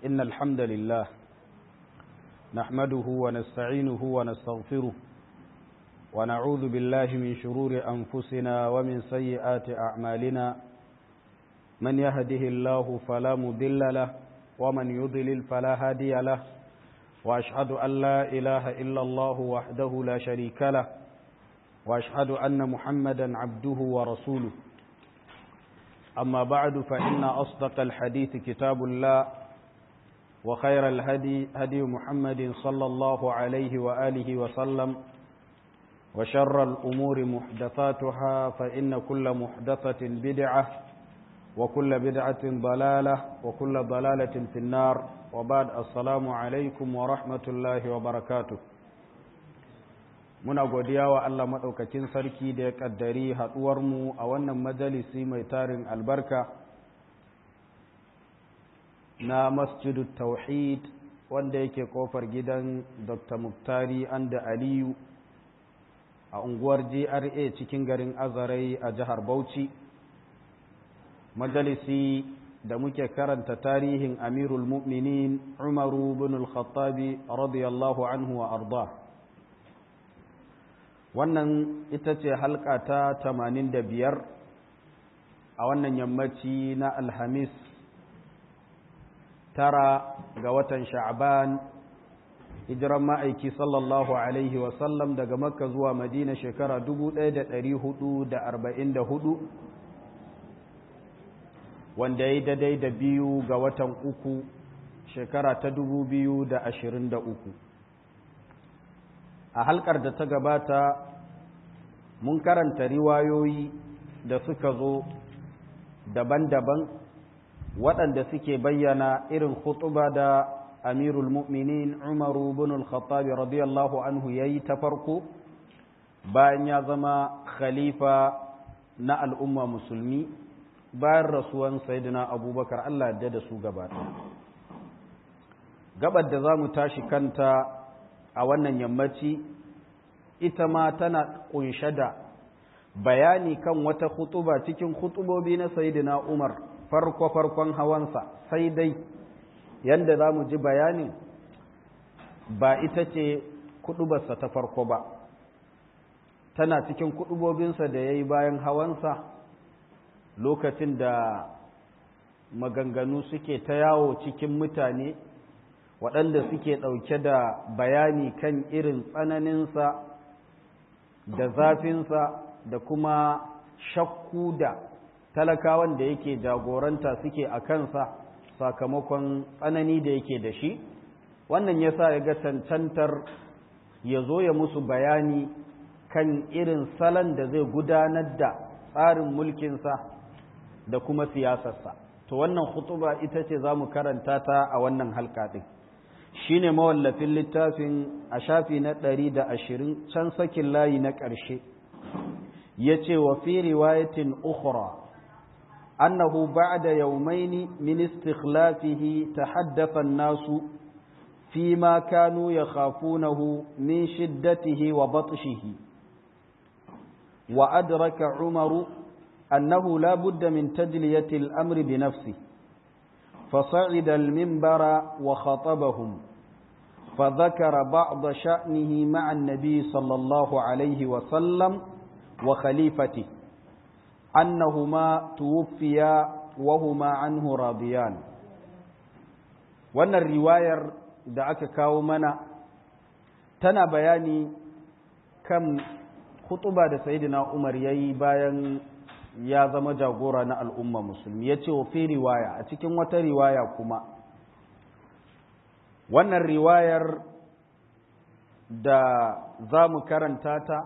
إن الحمد لله نحمده ونستعينه ونستغفره ونعوذ بالله من شرور أنفسنا ومن سيئات أعمالنا من يهده الله فلا مضل له ومن يضلل فلا هادي له وأشهد أن لا إله إلا الله وحده لا شريك له وأشهد أن محمدا عبده ورسوله أما بعد فإن أصدق الحديث كتاب الله وخير الهدي هدي محمد صلى الله عليه وآله وسلم وشر الأمور محدثاتها فإن كل محدثة بدعة وكل بدعة ضلالة وكل ضلالة في النار وبعد السلام عليكم ورحمة الله وبركاته muna godiya wa Allah maɗaukakin sarki da ya ƙaddari haɗuwarmu a wannan majalisi mai tarin albarka na masjidu tauhid wanda yake ƙofar gidan dr muktari anda aliyu a unguwar gra cikin garin azarai a jihar bauchi majalisi da muke karanta tarihin amirul mu'minin umaru bin al-khattabi radiyallahu anhu wa arda wannan ita ce halka ta tamanin da biyar a wannan yammaci na alhamis tara ga watan sha'ban hijiran ma'aiki sallallahu alaihi wasallam daga makka zuwa madina shekara hudu, wanda ya yi daidai da biyu ga watan uku shekara ta uku. a halkar da ta gabata mun karanta riwayoyi da suka zo daban-daban waɗanda suke bayyana irin hutuba da amirul mu'minin umaru bin al-khattabi radiyallahu anhu ya yi ta farko bayan ya zama khalifa na al'umma musulmi bayan rasuwan sayyidina abubakar allah da da su gabata gabar da za mu tashi kanta a wannan yammaci ita ma tana kunshe da bayani kan wata hutuba cikin hutubobi na sayidina Umar farko-farkon hawansa sai dai yanda za mu ji bayanin ba ita ce kudubarsa ta farko ba tana cikin kudubobinsa da ya yi bayan hawansa lokacin da maganganu suke ta yawo cikin mutane waɗanda suke ɗauke da bayani kan irin tsananinsa da zafinsa da kuma shakku da talakawan da yake jagoranta suke a kansa sakamakon tsanani da yake da shi wannan ya sa ya ga cancantar ya zo ya musu bayani kan irin salon da zai gudanar da tsarin mulkinsa da kuma siyasarsa to wannan hutuba ita ce za mu karanta ta a wannan halka ɗin shi ne mawallafin littafin a shafi na ɗari da ashirin can sakin layi na ƙarshe ya ce wa fi riwayatin ukhra annahu ba'da yawmaini min istikhlafihi tahaddatha an-nasu fi ma kanu yakhafunahu min shiddatihi wa batshihi wa adraka umaru annahu la budda min tajliyati al-amri bi nafsihi فصعد المنبر وخطبهم فذكر بعض شأنه مع النبي صلى الله عليه وسلم وخليفته أنهما توفيا وهما عنه راضيان wannan riwayar da aka kawo mana tana bayani kan hutuba da sayidina Umar yayi bayan ya zama jagora na al'umma musulmi ya ce wa fi riwaya a cikin wata riwaya kuma wannan riwayar da za mu karanta ta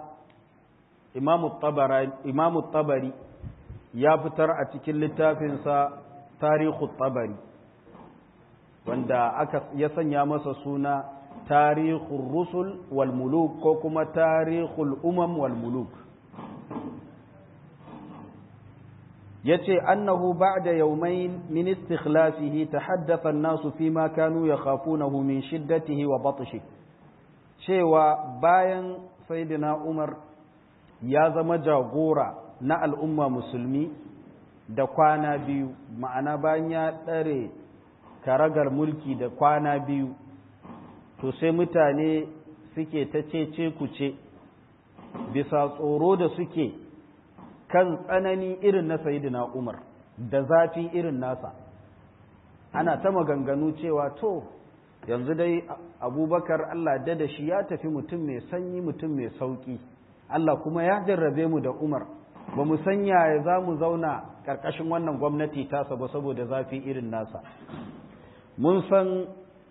imamu tabari ya fitar a cikin littafinsa tarihu tabari wanda aka ya sanya masa suna tarihul rusul wal muluk ko kuma tarihul umam wal muluk yace annahu ba'da yawmayn min istikhlafihi tahaddatha an-nasu fima kanu yakhafunahu min shiddatihi wa batshi cewa bayan sayyidina Umar ya zama jagora na al'umma musulmi da kwana biyu ma'ana bayan ya ɗare karagar mulki da kwana biyu to sai mutane suke ta cece kuce bisa tsoro da suke kan tsanani irin na sayidina umar da zafi irin nasa ana ta maganganu cewa to yanzu dai abubakar allah da da shi ya tafi mutum mai sanyi mutum mai sauki allah kuma ya jarrabe mu da umar ba mu sanya ya za mu zauna ƙarƙashin wannan gwamnati tasa ba saboda zafi irin nasa mun san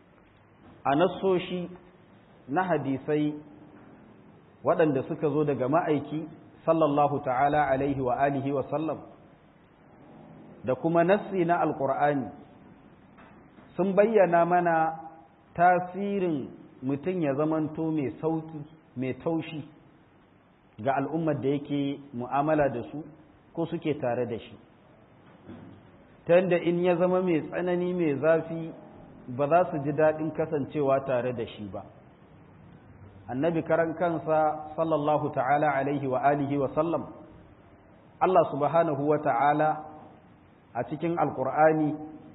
a nassoshi na hadisai waɗanda suka zo daga ma'aiki sallallahu ta'ala alaihi wa alihi wa sallam da kuma nassi na alƙur'ani sun bayyana mana tasirin mutum ya zamanto mai sauki mai taushi ga al'ummar da yake mu'amala da su ko suke tare da shi ta yadda in ya zama mai tsanani mai zafi ba za su ji daɗin kasancewa tare da shi ba annabi karan kansa sallallahu ta'ala alaihi wa alihi wa sallam Allah subhanahu wa ta'ala a cikin alkur'ani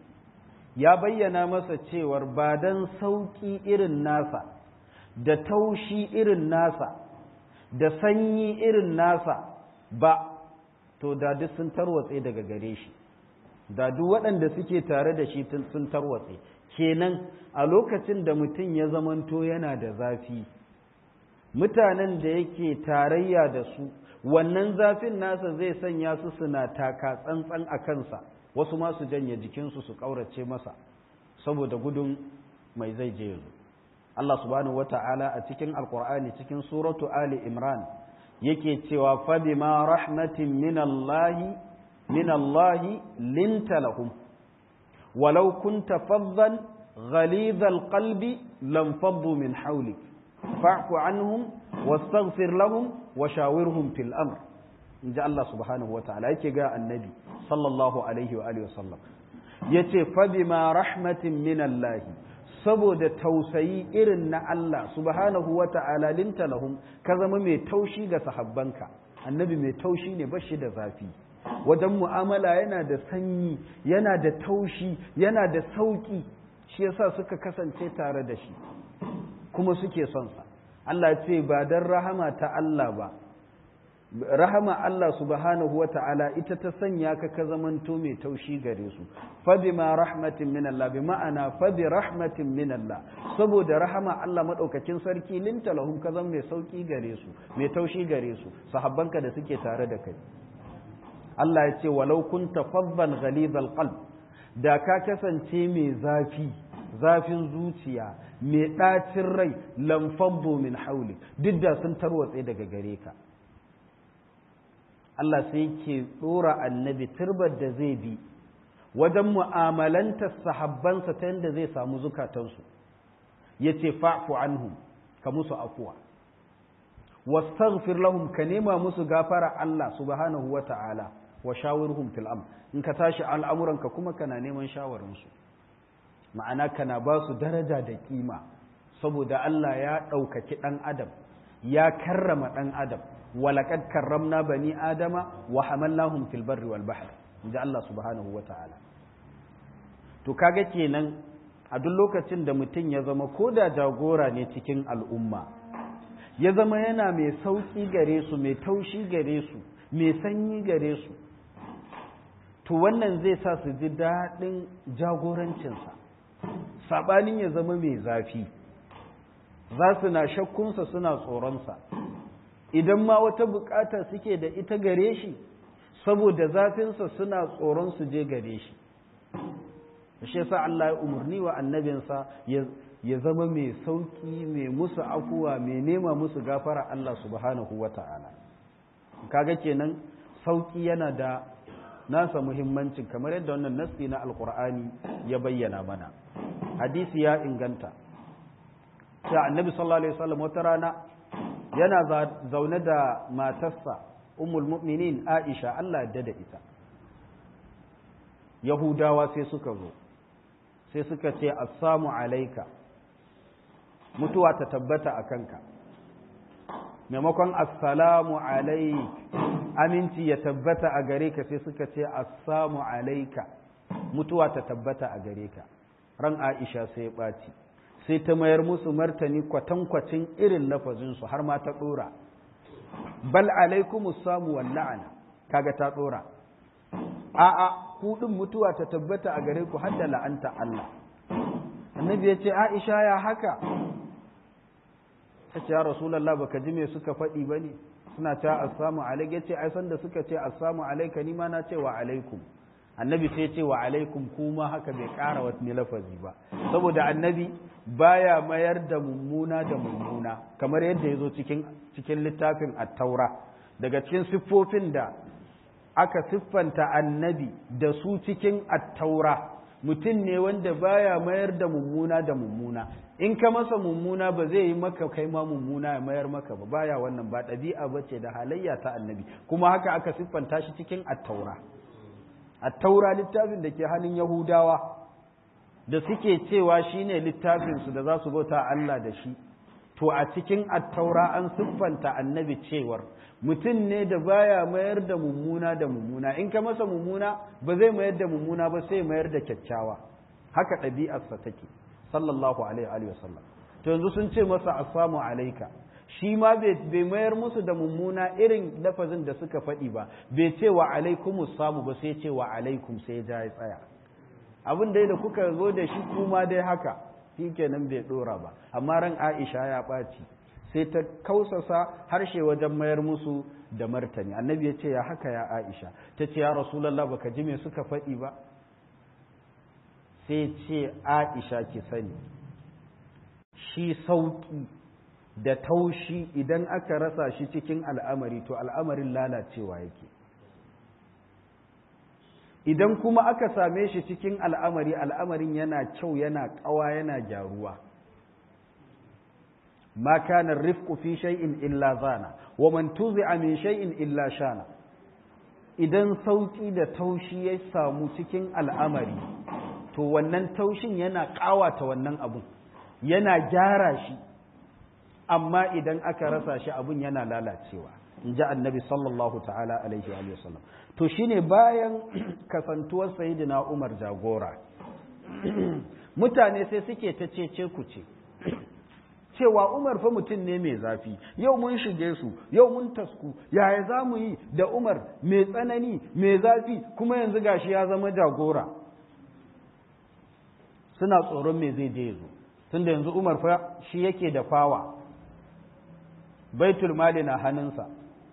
ya bayyana masa cewar ba don sauƙi irin nasa da taushi irin nasa da sanyi irin nasa ba to da duk sun tarwatse daga gare shi da duk waɗanda suke tare da shi sun tarwatse kenan a lokacin da mutum ya zamanto yana da zafi mutanen da yake tarayya da su wannan zafin nasa zai sanya su suna taka tsantsan a kansa wasu ma su janye jikinsu su ƙaurace masa saboda gudun mai zai je yanzu Allah subhanahu wata'ala a cikin alkur'ani cikin suratu ali imran yake cewa fa bima rahmatin min Allah min Allah linta lahum walau kunta faddan ghalidh alqalbi lam faddu min hawlik fa'fu anhum wastaghfir lahum wa shawirhum fil amr inji Allah subhanahu wata'ala yake ga annabi sallallahu alaihi wa alihi wasallam yace fa bima rahmatin min Allah saboda tausayi irin na Allah subhanahu wa ta'ala linta lahum ka zama mai taushi ga sahabbanka annabi mai taushi ne bashi da zafi wajen mu'amala yana da sanyi yana da taushi yana da sauki shi yasa suka kasance tare da shi kuma suke son sa Allah ce ba dan rahama ta Allah ba rahama Allah subhanahu wa ta'ala ita ta sanya ka ka zamanto mai taushi gare su fabi ma rahmatin min Allah bi ma'ana fabi rahmatin min Allah saboda rahama Allah madaukakin sarki linta lahum ka zama mai sauki gare su mai taushi gare su sahabbanka da suke tare da kai Allah ya ce walau kunta faddan ghalidhal qalb da ka kasance mai zafi zafin zuciya mai ɗacin rai lamfabbo min hauli duk da sun tarwatse daga gare ka Allah sai ke tsora annabi turbar da zai bi wajen mu'amalanta sahabbansa ta yadda zai samu zukatansu ya ce fa'fu anhum ka musu afuwa wastaghfir lahum ka nema musu gafara Allah subhanahu wa ta'ala wa shawirhum fil am in ka tashi al'amuranka kuma kana neman shawarinsu ma'ana kana ba su daraja da kima saboda Allah ya ɗaukaki ɗan adam ya karrama ɗan adam ولقد كرمنا بني آدم وحملناهم في البر والبحر inda Allah subhanahu wa ta'ala to kaga kenan a duk lokacin da mutum ya zama ko da jagora ne cikin al'umma ya zama yana mai sauƙi gare su mai taushi gare su mai sanyi gare su to wannan zai sa su ji daɗin jagorancinsa saɓanin ya zama mai zafi za su na shakkunsa suna tsoronsa idan ma wata bukata suke da ita gare shi saboda zafinsa suna tsoron su je gare shi shi yasa Allah ya umarni wa annabinsa ya zama mai sauki mai musu afuwa mai nema musu gafara Allah subhanahu wata'ala kaga kenan sauki yana da nasa muhimmancin kamar yadda wannan nasi na alkur'ani ya bayyana mana hadisi ya inganta sai annabi sallallahu alaihi wasallam wata rana yana zaune da matarsa umul mu'minin aisha Allah ya da ita yahudawa sai suka zo sai suka ce assamu alaika mutuwa ta tabbata a kanka maimakon assalamu alaik aminci ya tabbata a gare ka sai suka ce assamu alaika mutuwa ta tabbata a gare ka ran aisha sai ya ɓaci sai ta mayar musu martani kwatankwacin irin lafazinsu har ma ta ɗora bal alaikumus samu wal la'ana kaga ta ɗora a'a ku din mutuwa ta tabbata a gare ku har da la'anta Allah annabi ya ce aisha ya haka ta ce ya rasulallah baka ji me suka faɗi ba ne suna ce assamu alaik ya ce ai san da suka ce assamu alaika ni ma na ce wa alaikum annabi sai ce wa alaikum kuma haka bai ƙara wani lafazi ba saboda annabi baya mayar da mummuna da mummuna kamar yadda ya zo cikin cikin littafin at-taura daga cikin siffofin da aka siffanta annabi da su cikin at-taura mutum ne wanda baya mayar da mummuna da mummuna in ka masa mummuna ba zai yi maka kai ma mummuna ya mayar maka ba baya wannan ba ɗabi'a ba ce da halayya ta annabi kuma haka aka siffanta shi cikin attaura attaura littafin da ke hannun yahudawa da suke cewa shine littafinsu da za su bauta Allah da shi to a cikin attaura an siffanta annabi cewar mutum ne da baya mayar da mummuna da mummuna in ka masa mummuna ba zai mayar da mummuna ba sai mayar da kyakkyawa haka ɗabi'arsa take sallallahu alaihi wa sallam to yanzu sun ce masa assamu alaika shi ma bai mayar musu da mummuna irin lafazin da suka faɗi ba bai ce wa alaikumus samu ba sai ce wa alaikum sai ja ya tsaya abin dai da kuka zo da shi kuma dai haka shi kenan bai ɗora ba amma ran aisha ya ɓaci sai ta kausasa harshe wajen mayar musu da martani annabi ya ce ya haka ya aisha ta ce ya rasulallah baka ji me suka faɗi ba sai ce aisha ki sani shi sauƙi da taushi idan aka rasa shi cikin al'amari to al'amarin lalacewa yake idan kuma aka same shi cikin al'amari al'amarin yana kyau yana ƙawa yana gyaruwa ma kana rifqu fi shay'in illa zana wa man tuzi'a min shay'in illa shana idan sauki da taushi ya samu cikin al'amari to wannan taushin yana ƙawata wannan abun yana gyara shi amma idan aka rasa shi abun yana lalacewa in ji annabi sallallahu ta'ala alaihi wa sallam to shine bayan kasantuwar sayyidina umar jagora mutane sai suke ta cece ku ce cewa umar fa mutum ne mai zafi yau mun shige su yau mun tasku yaya za mu yi da umar mai tsanani mai zafi kuma yanzu gashi ya zama jagora suna tsoron me zai je zo tunda yanzu umar fa shi yake da fawa baitul mali na hannunsa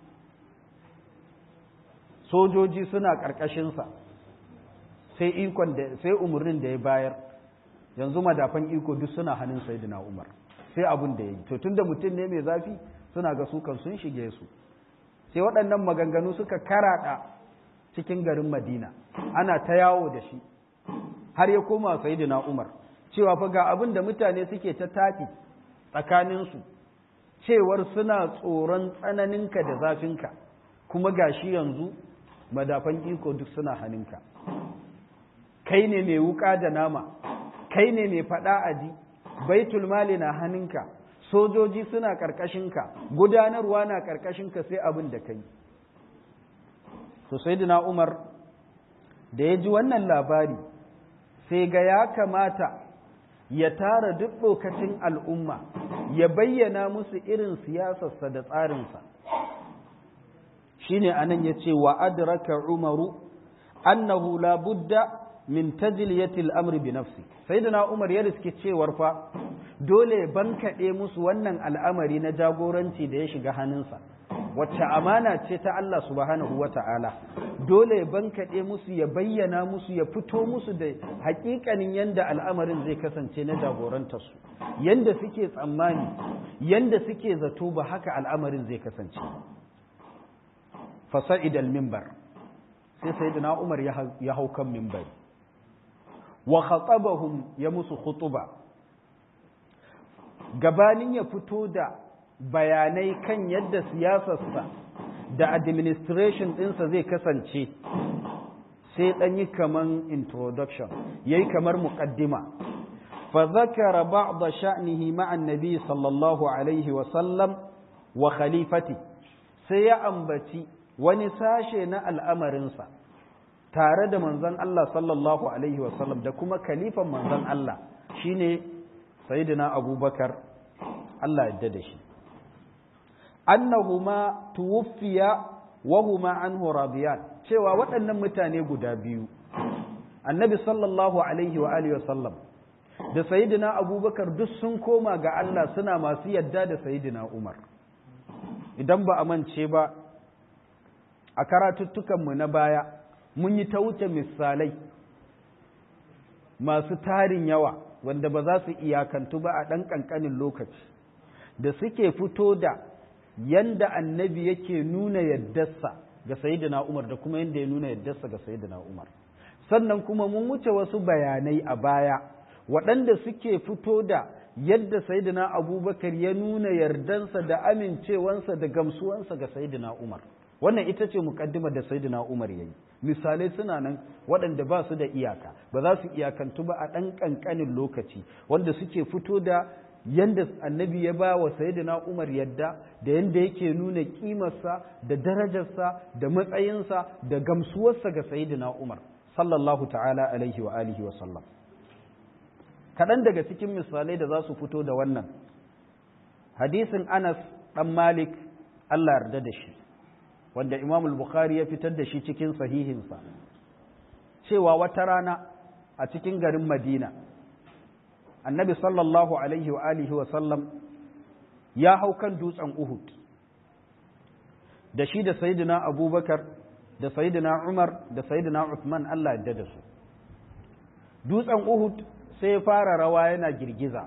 sojoji suna ƙarƙashinsa sai ikon da sai umarnin da ya bayar yanzu madafan iko duk suna hannun sayyidina umar sai abin da ya yi to tunda mutum ne mai zafi suna ga sukan sun shige su sai waɗannan maganganu suka karaɗa cikin garin madina ana ta yawo da shi har ya koma sayyidina umar cewa fa ga abin da mutane suke ta tafi tsakaninsu cewar suna tsoron tsananinka da zafinka kuma gashi yanzu madafan iko duk suna hannunka kai ne mai wuka da nama kai ne mai faɗa aji baitul mali na hannunka sojoji suna ƙarƙashinka gudanarwa na ƙarƙashinka sai abin da kai to sayyidina umar da ya ji wannan labari sai ga ya kamata ya tara duk lokacin al'umma ya bayyana musu irin siyasarsa da tsarinsa shine anan ya ce wa adraka umaru annahu la budda min tajliyatil amri bi nafsi sayyidina umar ya riske cewar fa dole bankaɗe musu wannan al'amari na jagoranci da ya shiga hannunsa wacce amana ce ta Allah subhanahu wa ta'ala dole bankaɗe musu ya bayyana musu ya fito musu da hakikanin yanda al'amarin zai kasance na jagorantarsu yanda suke tsammani yanda suke zato ba haka al'amarin zai kasance fasa'id al-mimbar sai sayyidina Umar ya hau kan mimbari wa khatabahum ya musu khutuba gabanin ya fito da bayanai kan yadda siyasarsa da administration ɗinsa zai kasance sai ɗan yi kaman introduction ya yi kamar muƙaddima fa zakara ba'da sha'nihi ma'an nabi sallallahu alaihi wasallam wa khalifati sai ya ambaci wani sashe na al'amarinsa tare da manzon Allah sallallahu alaihi wasallam da kuma kalifan manzon Allah shine sayyidina abubakar Allah yadda da shi annahuma tuwfiya wa huma anhu radiyan cewa waɗannan mutane guda biyu annabi sallallahu alaihi wa alihi wasallam da sayyidina abubakar duk sun koma ga Allah suna masu yadda da sayyidina umar idan ba a mance ba a karatuttukanmu na baya mun yi ta wuce misalai masu tarin yawa wanda ba za su iyakantu ba a ɗan ƙanƙanin lokaci da suke fito da yanda annabi yake nuna yaddarsa ga sayyidina umar da kuma yanda ya nuna yaddarsa ga sayyidina umar sannan kuma mun wuce wasu bayanai a baya waɗanda suke fito da yadda sayyidina abubakar ya nuna yardansa da amincewansa da gamsuwansa ga sayyidina umar wannan ita ce mukaddima da sayyidina umar yayi misalai suna nan waɗanda ba su da iyaka ba za su iyakantu ba a ɗan ƙanƙanin lokaci wanda suke fito da yanda annabi ya ba wa sayyidina umar yadda da yanda yake nuna ƙimarsa da darajarsa da matsayinsa da gamsuwarsa ga sayyidina umar sallallahu ta'ala alaihi wa alihi wa sallam kaɗan daga cikin misalai da za su fito da wannan hadisin anas ɗan malik allah yarda da shi wanda imam bukhari ya fitar da shi cikin sahihinsa cewa wata rana a cikin garin madina annabi sallallahu alaihi wa alihi wa sallam ya hau kan dutsen uhud da shi da sayidina abubakar da sayidina umar da sayidina uthman allah yarda da su dutsen uhud sai ya fara rawa yana girgiza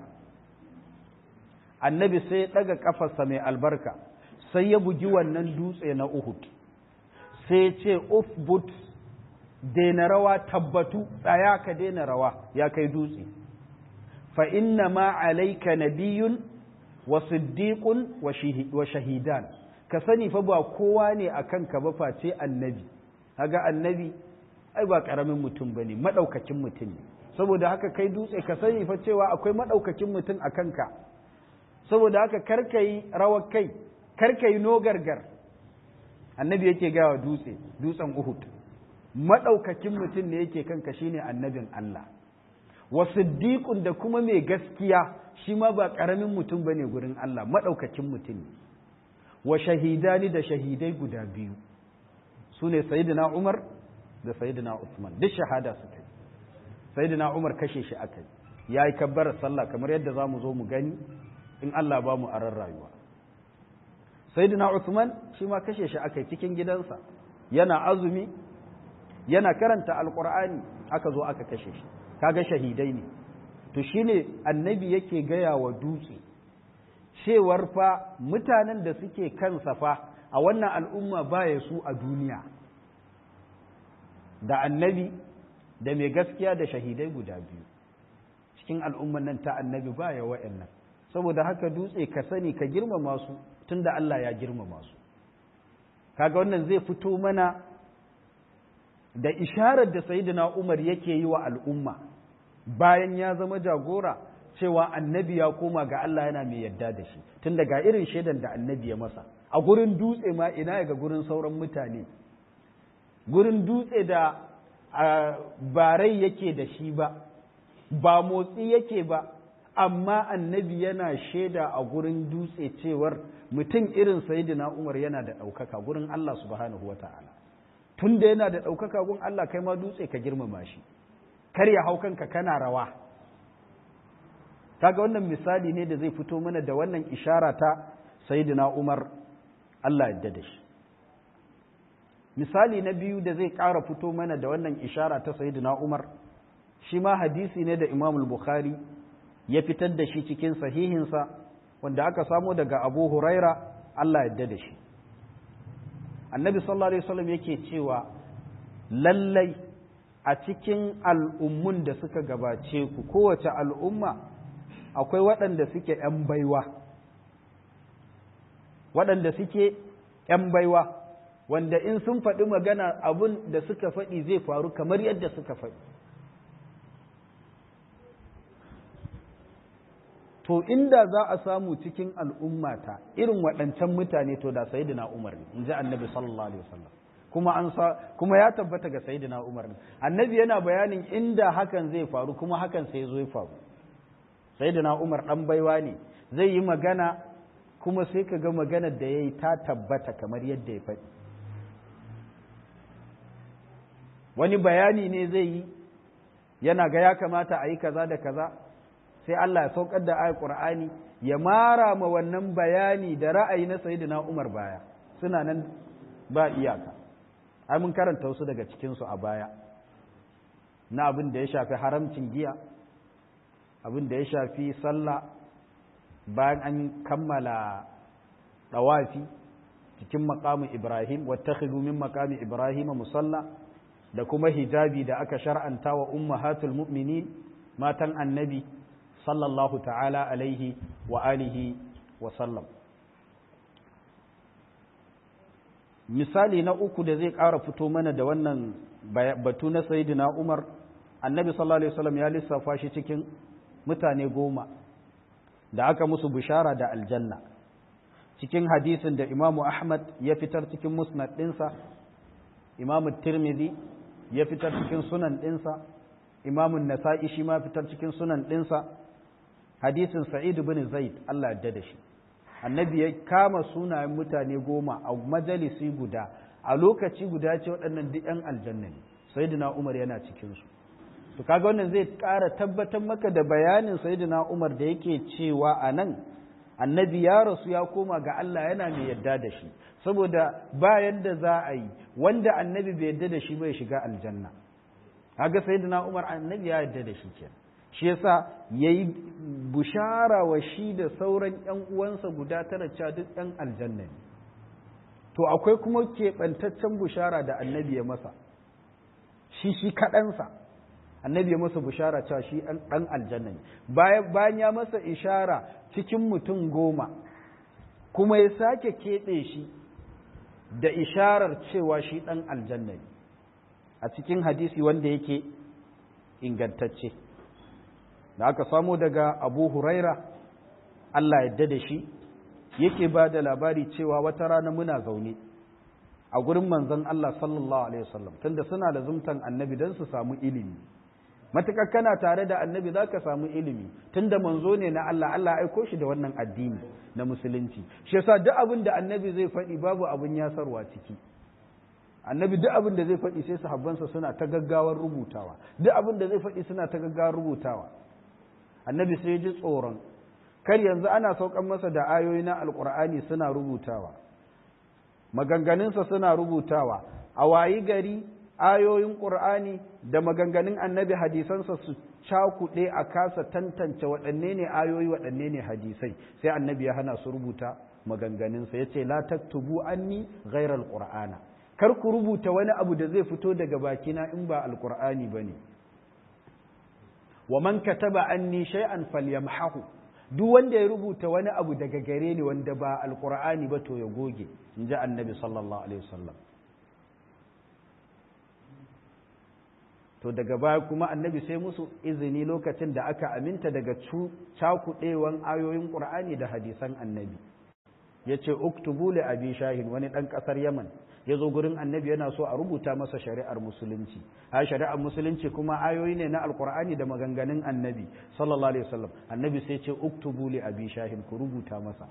annabi sai ya ɗaga ƙafarsa mai albarka sai ya bugi wannan dutse na uhud sai ya ce ufbut daina rawa tabbatu tsaya ka daina rawa ya kai dutse fa inna ma alaika nabiyun wa siddiqun wa shahidan ka sani fa ba kowa ne akan ka ba face annabi kaga annabi ai ba karamin mutum bane madaukakin mutum ne saboda haka kai dutse ka sani fa cewa akwai madaukakin mutum a kanka saboda haka karka yi rawar kai karka yi nogargar annabi yake gawa dutse dutsen uhud madaukakin mutum ne yake kanka shine annabin Allah wa siddiqun da kuma mai gaskiya shi ma ba karamin mutum bane gurin Allah madaukakin mutum ne wa shahidani da shahidai guda biyu sune sayyidina Umar da sayyidina Uthman duk shahada suka yi sayyidina Umar kashe shi aka yi yayi kabbar sallah kamar yadda zamu zo mu gani in Allah ba mu aran rayuwa sayyidina Uthman shi ma kashe shi aka yi cikin gidansa yana azumi yana karanta alqur'ani aka zo aka kashe shi kaga shahidai ne to shine annabi yake gaya wa dutse cewar fa mutanen da suke kansa fa a wannan al'umma baya su a duniya da annabi da mai gaskiya da shahidai guda biyu cikin al'umman nan ta annabi baya wa'annan saboda haka dutse ka sani ka girmama su tunda Allah ya girmama su kaga wannan zai fito mana da isharar da sayyidina Umar yake yi wa al'umma bayan ya zama jagora cewa annabi ya koma ga Allah yana mai yadda da shi tun daga irin shaidan da annabi ya masa a gurin dutse ma ina ga gurin sauran mutane gurin dutse da barai yake da shi ba ba motsi yake ba amma annabi yana shaida a gurin dutse cewar mutum irin sayidina umar yana da ɗaukaka gurin Allah subhanahu wa ta'ala tun da yana da ɗaukaka gun Allah kai ma dutse ka girmama shi kar ya hau kanka kana rawa kaga wannan misali ne da zai fito mana da wannan ishara ta sayidina umar Allah yadda da shi misali na biyu da zai ƙara fito mana da wannan ishara ta sayidina umar shi ma hadisi ne da imamul bukhari ya fitar da shi cikin sahihinsa wanda aka samo daga abu huraira Allah yadda da shi annabi sallallahu alaihi wasallam yake cewa lallai a cikin al'ummun da suka gabace ku kowace al'umma akwai waɗanda suke ‘yan baiwa waɗanda suke ‘yan baiwa wanda in sun faɗi magana abun da suka faɗi zai faru kamar yadda suka faɗi to inda za a samu cikin al'ummata irin waɗancan mutane to da sayidina umar ne in ji annabi sallallahu alaihi wasallam kuma an sa kuma ya tabbata ga sayyidina Umar annabi yana bayanin inda hakan zai faru kuma hakan sai zo ya faru sayyidina Umar dan baiwa ne zai yi magana kuma sai ka ga maganar da yayi ta tabbata kamar yadda ya faɗi wani bayani ne zai yi yana ga ya kamata a yi kaza da kaza sai Allah ya saukar da ayat Qur'ani ya mara ma wannan bayani da ra'ayi na sayyidina Umar baya suna nan ba iyaka ai mun karanta wasu daga cikin su a baya na abin da ya shafi haramcin giya abin da ya shafi sallah bayan an kammala dawafi cikin maqamin Ibrahim wattakhidhu min maqami Ibrahim musalla da kuma hijabi da aka shar'anta wa ummahatul mu'minin matan annabi sallallahu ta'ala alaihi wa alihi wa sallam misali na uku da zai ƙara fito mana da wannan batu na sayidina umar annabi sallallahu alaihi wasallam ya lissafa shi cikin mutane goma da aka musu bishara da aljanna cikin hadisin da imamu ahmad ya fitar cikin musnad ɗinsa imamu tirmidhi ya fitar cikin sunan ɗinsa imamun nasa'i shi ma fitar cikin sunan ɗinsa hadisin sa'id bin zaid Allah ya da shi annabi ya kama sunayen mutane goma a majalisi guda a lokaci guda ce waɗannan duk ‘yan aljanna ne sayyidina umar yana cikinsu to kaga wannan zai ƙara tabbatar maka da bayanin sayyidina umar da yake cewa a nan annabi ya rasu ya koma ga Allah yana mai yadda da shi saboda ba yadda za a yi wanda annabi bai yadda da shi bai shiga aljanna kaga sayyidina umar annabi ya yadda da shi kenan shi yasa yayi bushara wa shi da sauran ƴan uwansa guda tara cewa duk ɗan aljanna ne to akwai kuma keɓantaccen bushara da annabi ya masa shi shi kaɗansa annabi ya masa bushara cewa shi ɗan aljanna ne bayan ya masa ishara cikin mutum goma kuma ya sake keɓe shi da isharar cewa shi ɗan aljanna ne a cikin hadisi wanda yake ingantacce da aka samo daga abu huraira Allah yadda da shi yake ba da labari cewa wata rana muna zaune a gurin manzon Allah sallallahu alaihi wasallam tunda suna da zumtan annabi don su samu ilimi matukar kana tare da annabi za ka samu ilimi tunda manzo ne na Allah Allah aiko shi da wannan addini na musulunci shi yasa duk abin da annabi zai faɗi babu abin yasarwa ciki annabi duk abin da zai faɗi sai sahabbansa suna ta gaggawar rubutawa duk abin da zai faɗi suna ta gaggawar rubutawa annabi sai ji tsoron kar yanzu ana saukan masa da ayoyi na alkur'ani suna rubutawa maganganunsa suna rubutawa a wayi gari ayoyin ƙur'ani da maganganun annabi hadisansa su cakuɗe a kasa tantance waɗanne ne ayoyi waɗanne ne hadisai sai annabi ya hana su rubuta maganganunsa ya ce la taktubu anni ghairal qur'ana kar ku rubuta wani abu da zai fito daga bakina in ba alqur'ani bane wa man kataba anni shay'an falyamhahu duk wanda ya rubuta wani abu daga gare ni wanda ba alqur'ani ba to ya goge in ji annabi sallallahu alaihi wasallam to daga baya kuma annabi sai musu izini lokacin da aka aminta daga cakuɗewan ayoyin ƙur'ani da hadisan annabi ya ce uktubu li abi shahin wani ɗan ƙasar yaman ya zo gurin annabi yana so a rubuta masa shari'ar musulunci a shari'ar musulunci kuma ayoyi ne na alƙur'ani da maganganun annabi sallallahu alaihi wasallam annabi sai ce uktubu li abi shahin ku rubuta masa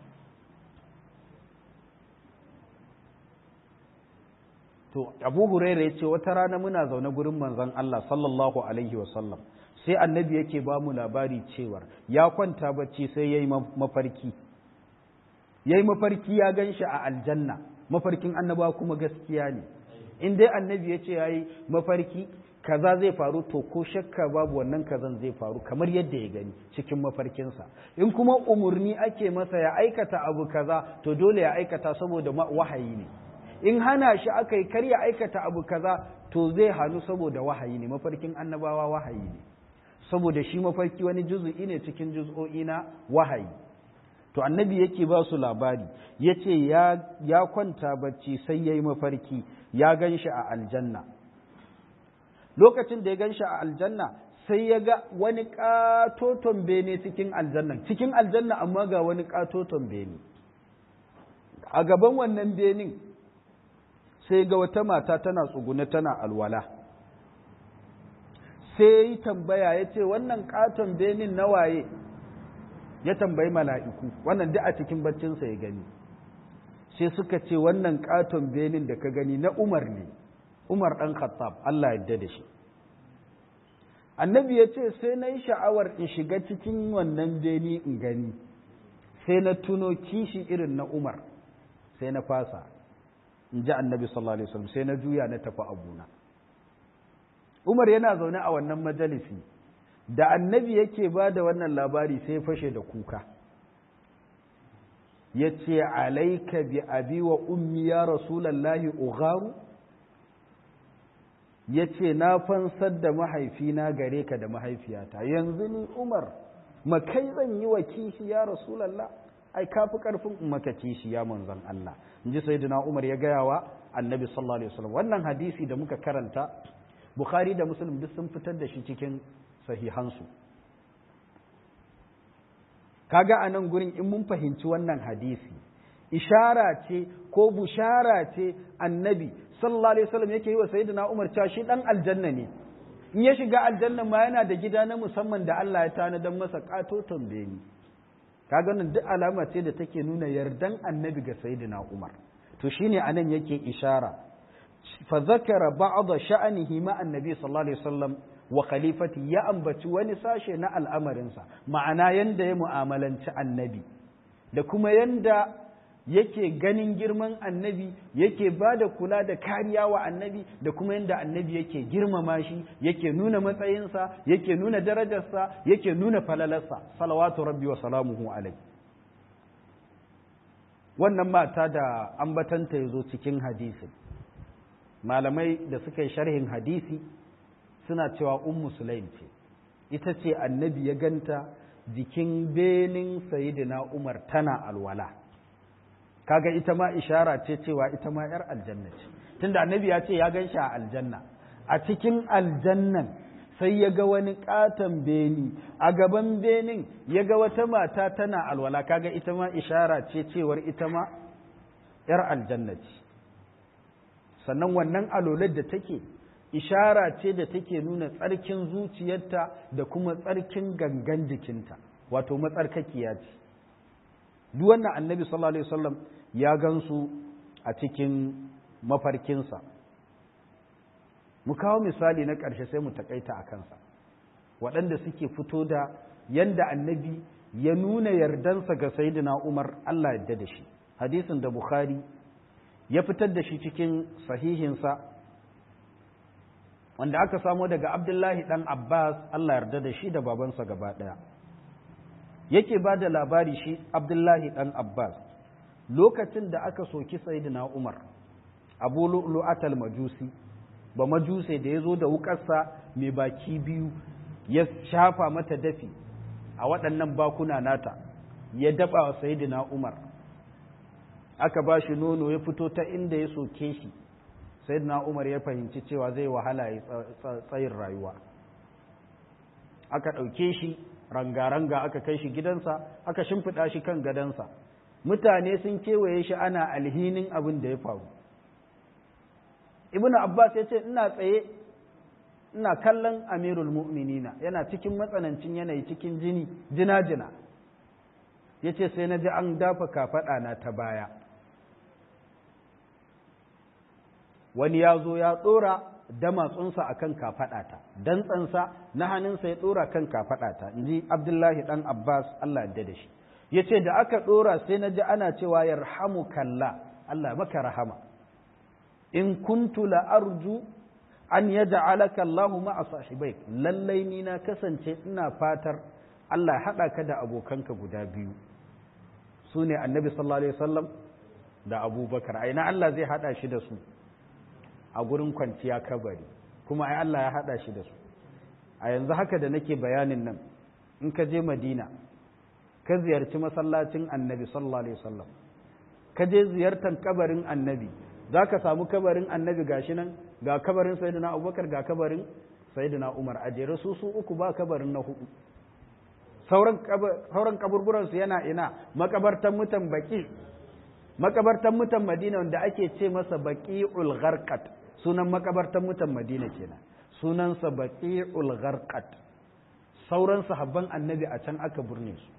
to abu huraira ya ce wata rana muna zaune gurin manzon Allah sallallahu alaihi wasallam sai annabi yake ba mu labari cewar ya kwanta bacci sai ya yi mafarki ya yi mafarki ya gan shi a aljanna mafarkin annaba kuma gaskiya ne in dai annabi ya ce ya yi mafarki kaza zai faru to ko shakka babu wannan kazan zai faru kamar yadda ya gani cikin mafarkinsa in kuma umarni ake masa ya aikata abu kaza to dole ya aikata saboda wahayi ne in hana shi aka yi kar ya aikata abu kaza to zai hannu saboda wahayi ne mafarkin annabawa wahayi ne saboda shi mafarki wani juzu'i ne cikin juz'o'i na wahayi to annabi yake ba su labari ya ce ya kwanta bacci sai ya yi mafarki ya gan shi a aljanna lokacin da ya gan shi a aljanna sai ya ga wani katoton bene cikin aljanna cikin aljanna amma ga wani katoton bene a gaban wannan benin sai ga wata mata tana tsugune tana alwala sai yi tambaya ya ce wannan katon benin na waye ya tambayi mala'iku wannan duk a cikin baccinsa ya gani sai suka ce wannan katon benin da ka gani na umar ne umar ɗan khattab Allah yadda da shi annabi ya ce sai na yi sha'awar in shiga cikin wannan beni in gani sai na tuno kishi irin na umar sai na fasa in ji annabi sallallahu alaihi wasallam sai na juya na tafi abuna umar yana zaune a wannan majalisi da annabi yake ba da wannan labari sai fashe da kuka ya ce alaika bi abi wa ummi ya rasulallahi ugharu ya ce na fansar da mahaifina gare ka da mahaifiyata yanzu ni umar makai zan yi wa kishi ya rasulallah ai kafi karfin maka kishi ya manzon Allah in ji sayyidina umar ya gaya wa annabi sallallahu alaihi wasallam wannan hadisi da muka karanta bukhari da muslim duk sun fitar da shi cikin sahihansu kaga a nan gurin in mun fahimci wannan hadisi ishara ce ko bushara ce annabi sallallahu alaihi wasallam yake yi wa sayyidina Umar cewa shi dan aljanna ne in ya shiga aljanna ma yana da gida na musamman da Allah ya tanadan masa katoton beni kaga nan duk alama ce da take nuna yardan annabi ga sayyidina Umar to shine anan yake ishara fa zakara ba'd sha'anihi ma annabi sallallahu alaihi wasallam wa khalifati ya ambaci wani sashe na al'amarinsa ma'ana yanda ya mu'amalanci annabi da kuma yanda yake ganin girman annabi yake ba da kula da kariya wa annabi da kuma yanda annabi yake girmama shi yake nuna matsayinsa yake nuna darajarsa yake nuna falalarsa salawatu rabbi wa salamuhu alai wannan mata da ambatanta ya zo cikin hadisi malamai da suka yi sharhin hadisi suna cewa ummu sulaim ce ita ce annabi ya ganta jikin benin sayidina umar tana alwala kaga ita ma ishara ce cewa ita ma yar aljanna ce tunda annabi ya ce ya gan shi a aljanna a cikin aljannan sai ya ga wani katon beni a gaban benin ya ga wata mata tana alwala kaga ita ma ishara ce cewar ita ma yar aljanna ce sannan wannan alolar da take ishara ce da take nuna tsarkin zuciyarta da kuma tsarkin gangan jikinta wato matsarkakiya ce duk wannan annabi sallallahu alaihi wasallam ya gansu a cikin mafarkinsa mu kawo misali na ƙarshe sai mu takaita a kansa waɗanda suke fito da yanda annabi ya nuna yardansa ga sayyidina umar allah yadda da shi hadisin da bukhari ya fitar da shi cikin sahihinsa wanda aka samo daga abdullahi ɗan abbas allah yarda da shi da babansa gaba ɗaya yake ba da labari shi abdullahi ɗan abbas lokacin da aka soki sayyidina umar abu lu'atal majusi ba majuse da ya zo da wukarsa mai baki biyu ya shafa mata dafi a waɗannan bakuna nata ya daba wa sayyidina umar aka ba shi nono ya fito ta inda ya soke shi sayyidina umar ya fahimci cewa zai wahala ya tsayin rayuwa aka ɗauke shi ranga-ranga aka kai shi gidansa aka shimfiɗa shi kan gadansa mutane sun kewaye shi ana alhinin abin da ya faru ibnu abbas ya ce ina tsaye ina kallon amirul mu'minina yana cikin matsanancin yanayi cikin jini jina-jina ya ce sai na ji an dafa kafaɗa na ta baya wani ya zo ya ɗora damatsunsa a kan kafaɗata dantsansa na hannunsa ya ɗora kan kafaɗata in ji abdullahi ɗan abbas allah yadda da shi ya ce da aka ɗora sai na ji ana cewa yarhamu kalla allah maka rahama in kuntu la'arju an ya ja'alaka Allahu ma'a sahibai lallai ni na kasance ina fatar Allah haɗa ka da abokanka guda biyu su ne annabi sallallahu alaihi wasallam da abubakar aina Allah zai haɗa shi da su a gurin kwanciya kabari kuma ai Allah ya haɗa shi da su a yanzu haka da nake bayanin nan in ka je madina ka ziyarci masallacin annabi sallallahu alaihi wasallam ka je ziyartar kabarin annabi za ka samu kabarin annabi gashi nan ga kabarin sayyidina abubakar ga kabarin sayyidina umar a jere su su uku ba kabarin na hudu sauran kaburburansu yana ina makabartan mutan baki makabartan mutan madina wanda ake ce masa baqi'ul gharqat sunan makabartan mutan madina kenan sunansa baqi'ul gharqat sauran sahabban annabi a can aka burne su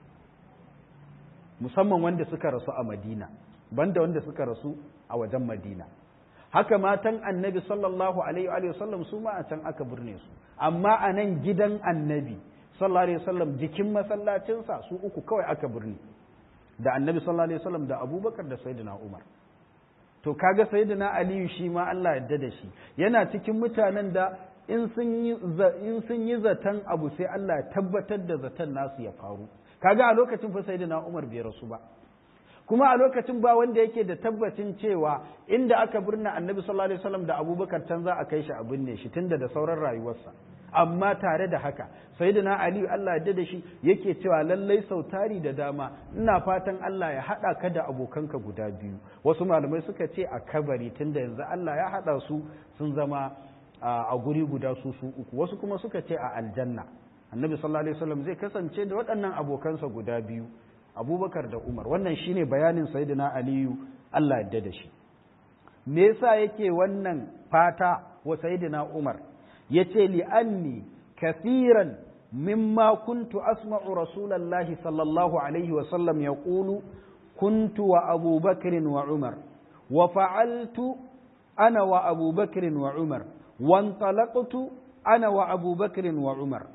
musamman wanda suka rasu a madina banda wanda suka rasu a wajen madina haka matan annabi sallallahu alaihi wa sallam su ma a can aka burne su amma a nan gidan annabi sallallahu alaihi wasallam jikin masallacinsa su uku kawai aka burne da annabi sallallahu alaihi wasallam da abubakar da sayyidina umar to kaga sayyidina aliyu shi ma Allah yadda da shi yana cikin mutanen da in sun yi in sun yi zaton abu sai Allah ya tabbatar da zaton nasu ya faru kaga a lokacin fa sayyidina umar bai rasu ba kuma a lokacin ba wanda yake da tabbacin cewa inda aka birna annabi sallallahu alaihi wasallam da abubakar can za a kai shi a binne shi tunda da sauran rayuwarsa amma tare da haka sayyidina ali Allah ya da shi yake cewa lallai sautari da dama ina fatan Allah ya hada ka da abokanka guda biyu wasu malamai suka ce a kabari tunda yanzu Allah ya hada su sun zama a guri guda su su uku wasu kuma suka ce a aljanna annabi sallallahu alaihi wasallam zai kasance da waɗannan abokansa guda biyu abubakar da umar wannan shine bayanin sayyidina aliyu allah yadda da shi me yasa yake wannan fata wa sayyidina umar yace li anni kathiran mimma kuntu asma'u rasulallahi sallallahu alaihi wa sallam yaqulu kuntu wa abubakar wa umar wa fa'altu ana wa abubakar wa umar wantalaqtu ana wa abubakar wa umar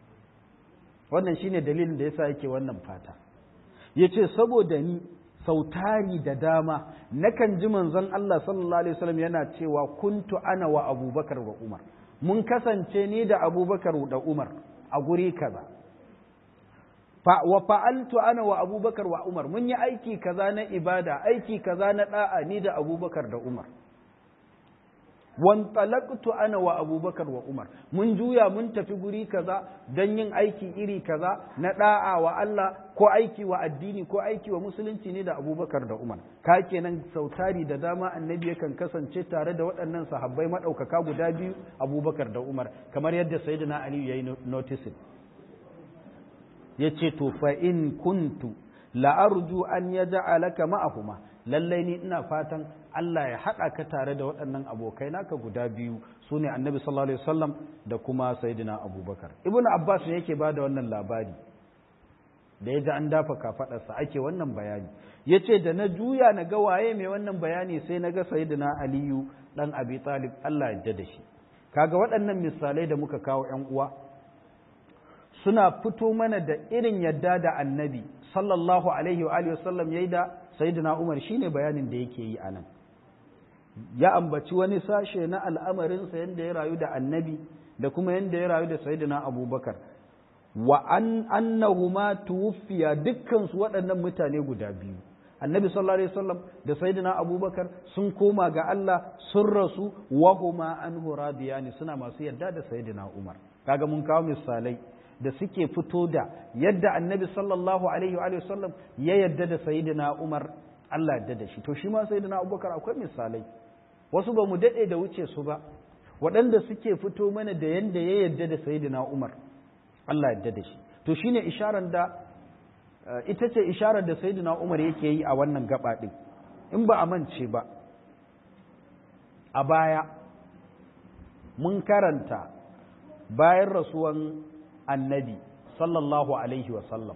wannan shine dalilin da yasa yake wannan fata ya ce saboda ni sautari da dama nakan ji manzon Allah sallallahu alaihi wasallam yana cewa kuntu ana wa abubakar wa umar mun kasance ni da abubakar da umar a guri kaza wa fa'altu ana wa abubakar wa umar mun yi aiki kaza na ibada aiki kaza na da'a ni da abubakar da umar wantalaqtu ana wa abubakar wa umar mun juya mun tafi guri kaza don yin aiki iri kaza na da'a wa Allah ko aiki wa addini ko aiki wa musulunci ne da abubakar da umar ka kenan sautari da dama annabi yakan kasance tare da waɗannan sahabbai maɗaukaka guda biyu abubakar da umar kamar yadda sayyidina aliyu ya yi notisin ya ce to fa in kuntu la'arju an yaj'alaka ma'ahuma lallai ni ina fatan Allah ya haɗa ka tare da waɗannan abokai naka guda biyu su ne annabi sallallahu alaihi wasallam da kuma sayyidina abubakar ibnu abbas ne yake bada wannan labari da ya ji an dafa kafaɗarsa ake wannan bayani ya ce da na juya na ga waye mai wannan bayani sai na ga sayyidina aliyu ɗan abi talib Allah ya da shi kaga waɗannan misalai da muka kawo ‘yan uwa suna fito mana da irin yadda da annabi sallallahu alaihi wa wasallam ya yi da sayyidina umar shine bayanin da yake yi a nan ya ambaci wani sashe na al'amarinsa yadda ya rayu da annabi da kuma yadda ya rayu da sayyidina abubakar wa an annahuma tuwfiya dukkan su waɗannan mutane guda biyu annabi sallallahu alaihi wasallam da sayyidina abubakar sun koma ga Allah sun rasu wa huma anhu radiyani suna masu yadda da sayyidina umar kaga mun kawo misalai da suke fito da yadda annabi sallallahu alaihi wa sallam ya yadda da sayyidina umar Allah yadda da shi to shi ma sayyidina abubakar akwai misalai wasu ba mu daɗe da wuce su ba waɗanda suke fito mana da yadda ya yadda da sayyidina umar Allah yadda da shi to shine isharar da ita ce isharar da sayyidina umar yake yi a wannan gaba ɗin in ba a mance ba a baya mun karanta bayan rasuwan annabi sallallahu alaihi wasallam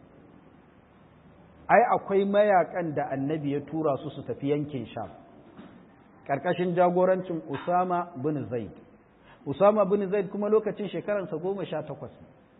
ai akwai mayakan da annabi ya tura su su tafi yankin sham ƙarƙashin jagorancin usama bin zaid usama bin zaid kuma lokacin shekaransa goma sha takwas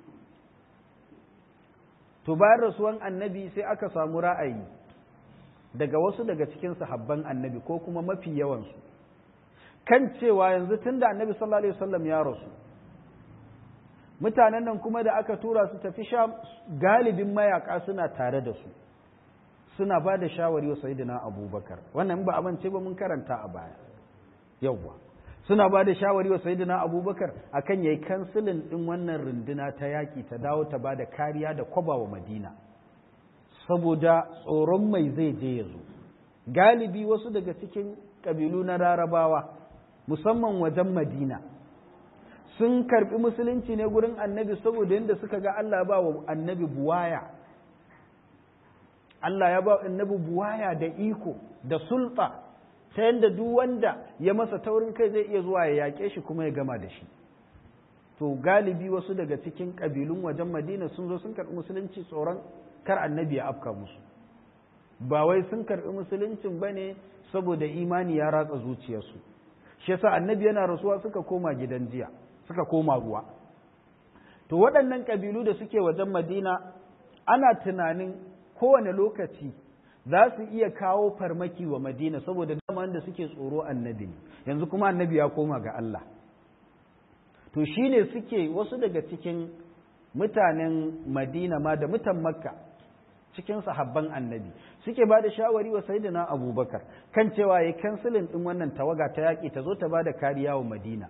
to bayan rasuwan annabi sai aka samu ra'ayi daga wasu daga cikin sahabban annabi ko kuma mafi yawansu kan cewa yanzu tun da annabi sallallahu alaihi wasallam ya rasu mutanen nan kuma da aka tura su tafi sham galibin mayaka suna tare da su suna ba da shawari wa sayidina abubakar wannan ba amince ba mun karanta a baya yawwa suna ba da shawari wa sayidina abubakar akan yayi kansilin din wannan runduna ta yaki ta dawo ta ba da kariya da kwaba wa madina saboda tsoron mai zai je ya zo galibi wasu daga cikin kabilu na larabawa musamman wajen madina sun karbi musulunci ne gurin annabi saboda yadda suka ga Allah ba wa annabi buwaya Allah ya ba annabi buwaya da iko da sulta ta yadda duk wanda ya masa taurin kai zai iya zuwa ya yaƙe shi kuma ya gama da shi to galibi wasu daga cikin ƙabilun wajen madina sun zo sun karɓi musulunci tsoron kar annabi ya afka musu ba wai sun karɓi musuluncin ba ne saboda imani ya ratsa zuciyarsu shi yasa annabi yana rasuwa suka koma gidan jiya suka koma ruwa to waɗannan ƙabilu da suke wajen madina ana tunanin kowane lokaci za su iya kawo farmaki wa madina saboda dama da suke tsoro annabi ne yanzu kuma annabi ya koma ga Allah to shine suke wasu daga cikin mutanen madina ma da mutan makka cikin sahabban annabi suke ba da shawari wa sayyidina abubakar kan cewa ya kansilin ɗin wannan tawaga ta yaƙi ta zo ta ba da kariya wa madina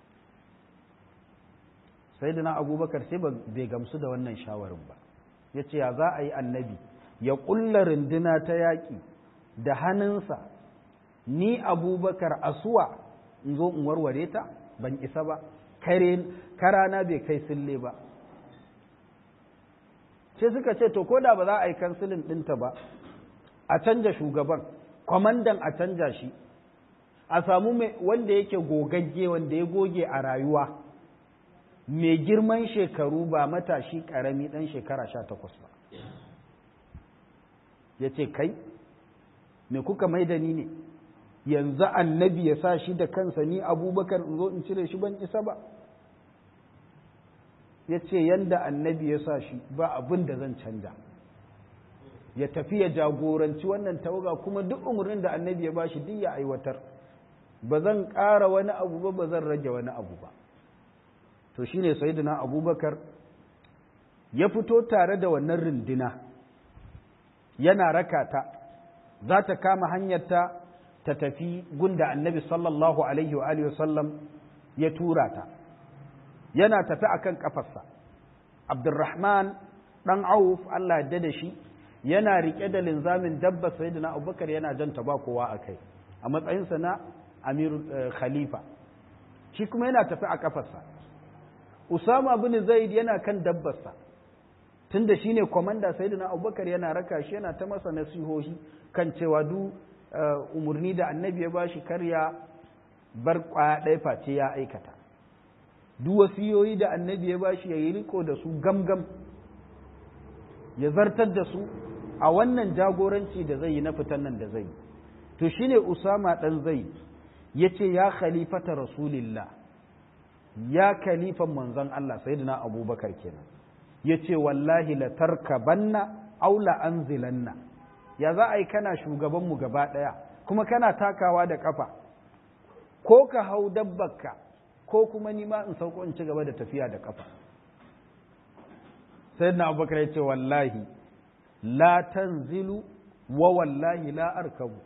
sayyidina abubakar sai bai gamsu da wannan shawarin ba ya ce ya za a yi annabi ya ƙulla runduna ta yaƙi da hannunsa ni abubakar asuwa in zo in warware ta ban isa ba karana bai kai sille ba sai suka ce to ko da ba za a yi kansilin ɗinta ba a canja shugaban kwamandan a canja shi a samu wanda yake gogagge wanda ya goge a rayuwa mai girman shekaru ba matashi ƙarami ɗan shekara sha takwas ba ya ce kai me kuka mai da ni ne yanzu annabi ya sa shi da kansa ni abubakar in zo in cire shi ban isa ba ya ce yanda annabi ya sa shi ba abin da zan canja ya tafi ya jagoranci wannan tawaga kuma duk umarnin da annabi ya ba shi duk ya aiwatar ba zan ƙara wani abu ba ba zan rage wani abu ba to shine sayyidina abubakar ya fito tare da wannan rundina yana raka ta za ta kama hanyarta ta tafi gunda annabi sallallahu alaihi wa alihi wasallam ya tura ta yana tafi akan kafarsa abdurrahman dan auf Allah ya da shi yana rike da linzamin dabba sayyidina abubakar yana janta ba kowa a kai a matsayinsa na amirul khalifa shi kuma yana tafi a kafarsa usama bin zaid yana kan dabbarsa tunda shine komanda sayyidina abubakar yana raka shi yana ta masa nasihohi kan cewa du umarni da annabi ya bashi karya bar kwaya ɗaya face ya aikata duk wasiyoyi da annabi ya bashi ya yi riko da su gamgam ya zartar da su a wannan jagoranci da zai yi na fitan nan da zai to shine usama dan zai ya ce ya khalifata rasulillah ya khalifan manzon Allah sayyidina abubakar kenan ya ce wallahi la tarkabanna aw la anzilanna ya za a yi kana shugabanmu gaba ɗaya kuma kana takawa da ƙafa ko ka hau dabbarka ko kuma ni ma in sauko in ci gaba da tafiya da ƙafa sai na abubakar ya ce wallahi la tanzilu wa wallahi la arkabu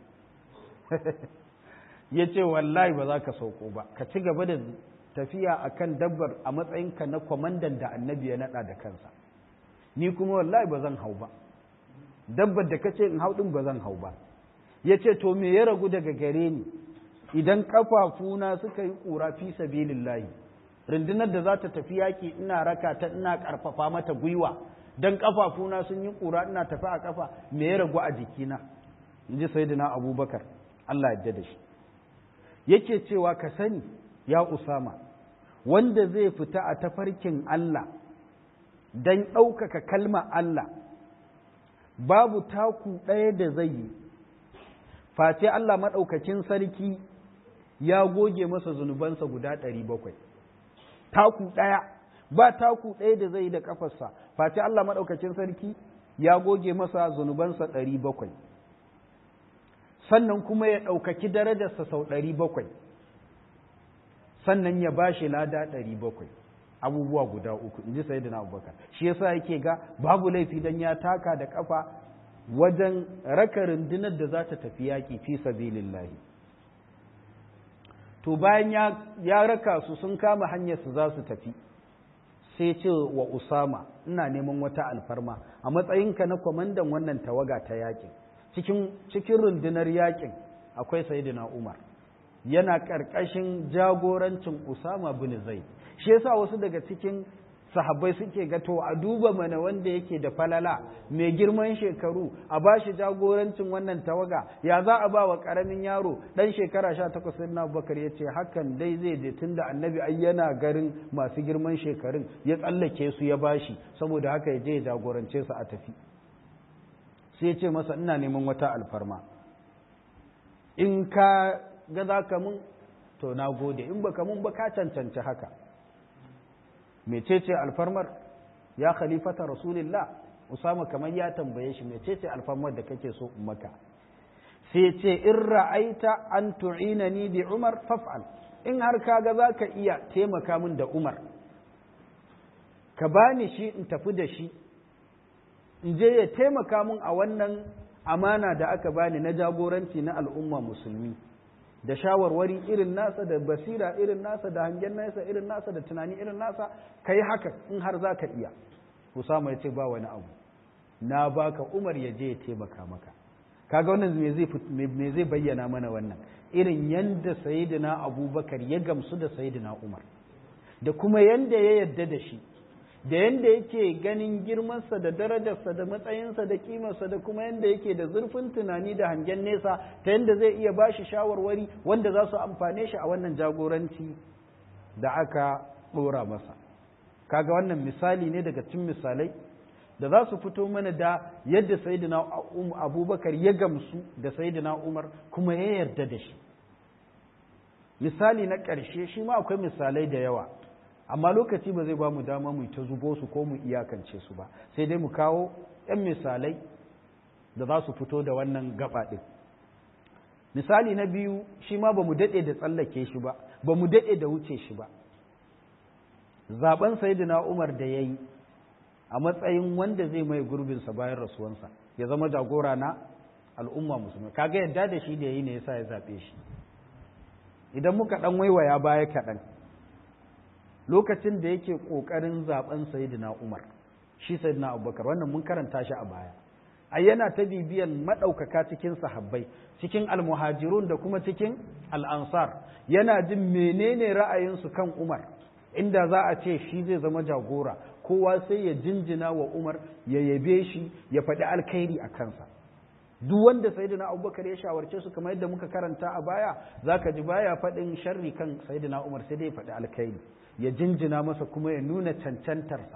ya ce wallahi ba za ka sauko ba ka ci gaba da tafiya a kan dabbar a matsayinka na kwamandan da annabi ya naɗa da kansa ni kuma wallahi ba zan hau ba dabbar da ka ce in hau ɗin ba zan hau ba ya ce to me ya ragu daga gare ni idan ƙafafuna suka yi ƙura fi sabilillahi rundunar da za ta tafi yaƙi ina raka ta ina ƙarfafa mata gwiwa don ƙafafuna sun yi ƙura ina tafi a ƙafa me ya ragu a jikina in ji sayyidina abubakar allah ya da shi yake cewa ka sani ya usama wanda zai fita a tafarkin allah don ɗaukaka kalma allah babu taku ɗaya da zai yi face Allah maɗaukakin sarki ya goge masa zunubansa guda ɗari bakwai taku ɗaya ba taku ɗaya da zai yi da ƙafarsa face Allah maɗaukakin sarki ya goge masa zunubansa ɗari bakwai sannan kuma ya ɗaukaki darajarsa sau ɗari bakwai sannan ya ba shi lada ɗari bakwai abubuwa guda uku in ji sayyidina abubakar shi yasa yake ga babu laifi dan ya taka da kafa wajen raka rundunar da za ta tafi yaƙi fi sabilillahi to bayan ya, ya raka su sun kama hanyar su za su tafi sai ce wa usama ina neman wata alfarma a matsayinka na kwamandan wannan tawaga ta yaƙin cikin cikin rundunar yaƙin akwai sayyidina umar yana ƙarƙashin jagorancin usama bin zaid shi yasa wasu daga cikin sahabbai suke ga to a duba mana wanda yake da falala mai girman shekaru a ba shi jagorancin wannan tawaga ya za a ba wa ƙaramin yaro ɗan shekara sha takwas sai na bakar ya ce hakan dai zai je tun da annabi ai yana garin masu girman shekarun ya tsallake su ya bashi saboda haka ya je ya jagorance su a tafi sai ya ce masa ina neman wata alfarma in ka ga za ka mun to na gode in baka mun ba ka cancanci haka mecece alfarmar ya khalifata rasulillah usama kamar ya tambaye shi mecece alfarmar da kake so in maka sai ce in ra'aita an tu'inani bi umar faf'al in har kaga zaka iya taimaka min da umar ka bani shi in tafi da shi in je ya taimaka min a wannan amana da aka bani na jagoranci na al'umma musulmi da shawarwari irin nasa da basira irin nasa da hangen nasa irin nasa da tunani irin nasa ka yi haka in har za ka iya usama ya ce ba wani abu na baka umar ya je ya taimaka maka kaga wannan me zai bayyana mana wannan irin yanda sayyidina abubakar ya gamsu da sayyidina umar da kuma yanda ya yadda da shi da yanda yake ganin girmansa da darajarsa da matsayinsa da kimarsa da kuma yanda yake da zurfin tunani da hangen nesa ta yanda zai iya bashi shawarwari wanda za su amfane shi a wannan jagoranci da aka ɗora masa kaga wannan misali ne daga cikin misalai da za su fito mana da yadda sayyidina abubakar ya gamsu da sayyidina umar kuma ya yarda da shi misali na ƙarshe shi ma akwai misalai da yawa amma lokaci ba zai ba mu dama mu ta zubo su ko mu iyakance su ba sai dai mu kawo 'yan misalai da za su fito da wannan gaba ɗin misali na biyu shi ma ba mu daɗe da tsallake shi ba ba mu daɗe da wuce shi ba zaben sayyidina umar da ya yi a matsayin wanda zai mai gurbinsa bayan rasuwansa ya zama jagora na al'umma musulmi kaga yadda da shi da ya yi ne yasa ya zaɓe shi idan muka ɗan waiwaya baya kaɗan lokacin da yake ƙoƙarin zaben sayyidina umar shi sayyidina abubakar wannan mun karanta shi a baya ai yana ta bibiyan maɗaukaka cikin sahabbai cikin almuhajirun da kuma cikin al'ansar yana jin menene ra'ayinsu kan umar inda za a ce shi zai zama jagora kowa sai ya jinjina wa umar ya yabe shi ya faɗi alkhairi a kansa duk wanda sayyidina abubakar ya shawarce su kamar yadda muka karanta a baya zaka ji baya faɗin sharri kan sayyidina umar sai dai ya faɗi alkhairi ya jinjina masa kuma ya nuna cancantarsa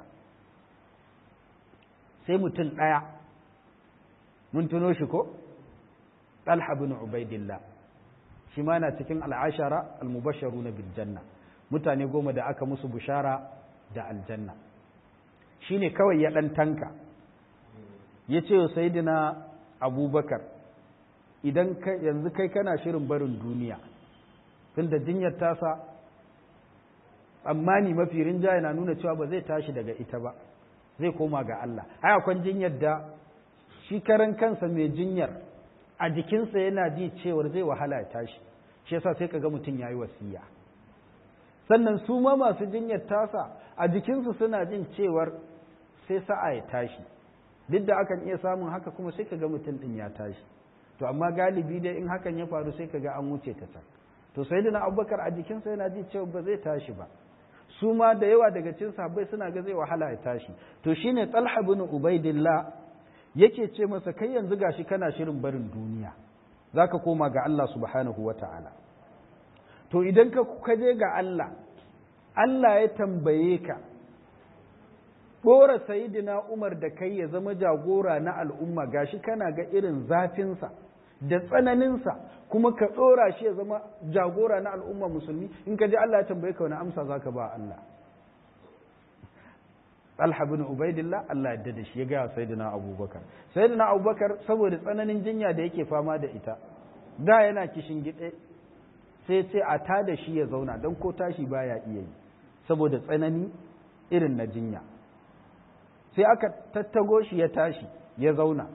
sai mutum ɗaya mun tuno shi ko talha bin ubaidillah shi ma na cikin al'ashara al-mubasharuna bil janna mutane goma da aka musu bushara da aljanna shi ne kawai ya ɗan tanka ya ce wa sayidina abubakar idan yanzu kai kana shirin barin duniya tun da jinyar tasa tsammani mafi rinjaye na nuna cewa ba zai tashi daga ita ba zai koma ga Allah ai akwai jinyar da shi karan kansa mai jinyar a jikinsa yana ji cewar zai wahala ya tashi shi yasa sai kaga mutum yayi wasiya sannan su ma masu jinyar tasa a jikinsu suna jin cewar sai sa'a ya tashi duk da akan iya samun haka kuma sai kaga mutum din ya tashi to amma galibi dai in hakan ya faru sai kaga an wuce ta can to sai na abubakar a jikinsa yana ji cewa ba zai tashi ba su ma da yawa daga cikin sahabbai suna ga zai wahala ya tashi to shine talha bin ubaidillah yake ce masa kai yanzu gashi kana shirin barin duniya zaka koma ga Allah subhanahu wata'ala to idan ka kaje ga Allah Allah ya tambaye ka ɗora sayidina Umar da kai ya zama jagora na al'umma gashi kana ga irin zafinsa da tsananinsa kuma ka ɗora shi ya zama jagora na al'umma musulmi in ka ji Allah ya tambaye ka wani amsa za ka ba Allah Talha bin Ubaidillah Allah ya da shi ya gaya Sayyidina Abubakar Sayyidina Abubakar saboda tsananin jinya da yake fama da ita da yana kishin gide sai ce a ta da shi ya zauna don ko tashi baya iya yi saboda tsanani irin na jinya sai aka tattago shi ya tashi ya zauna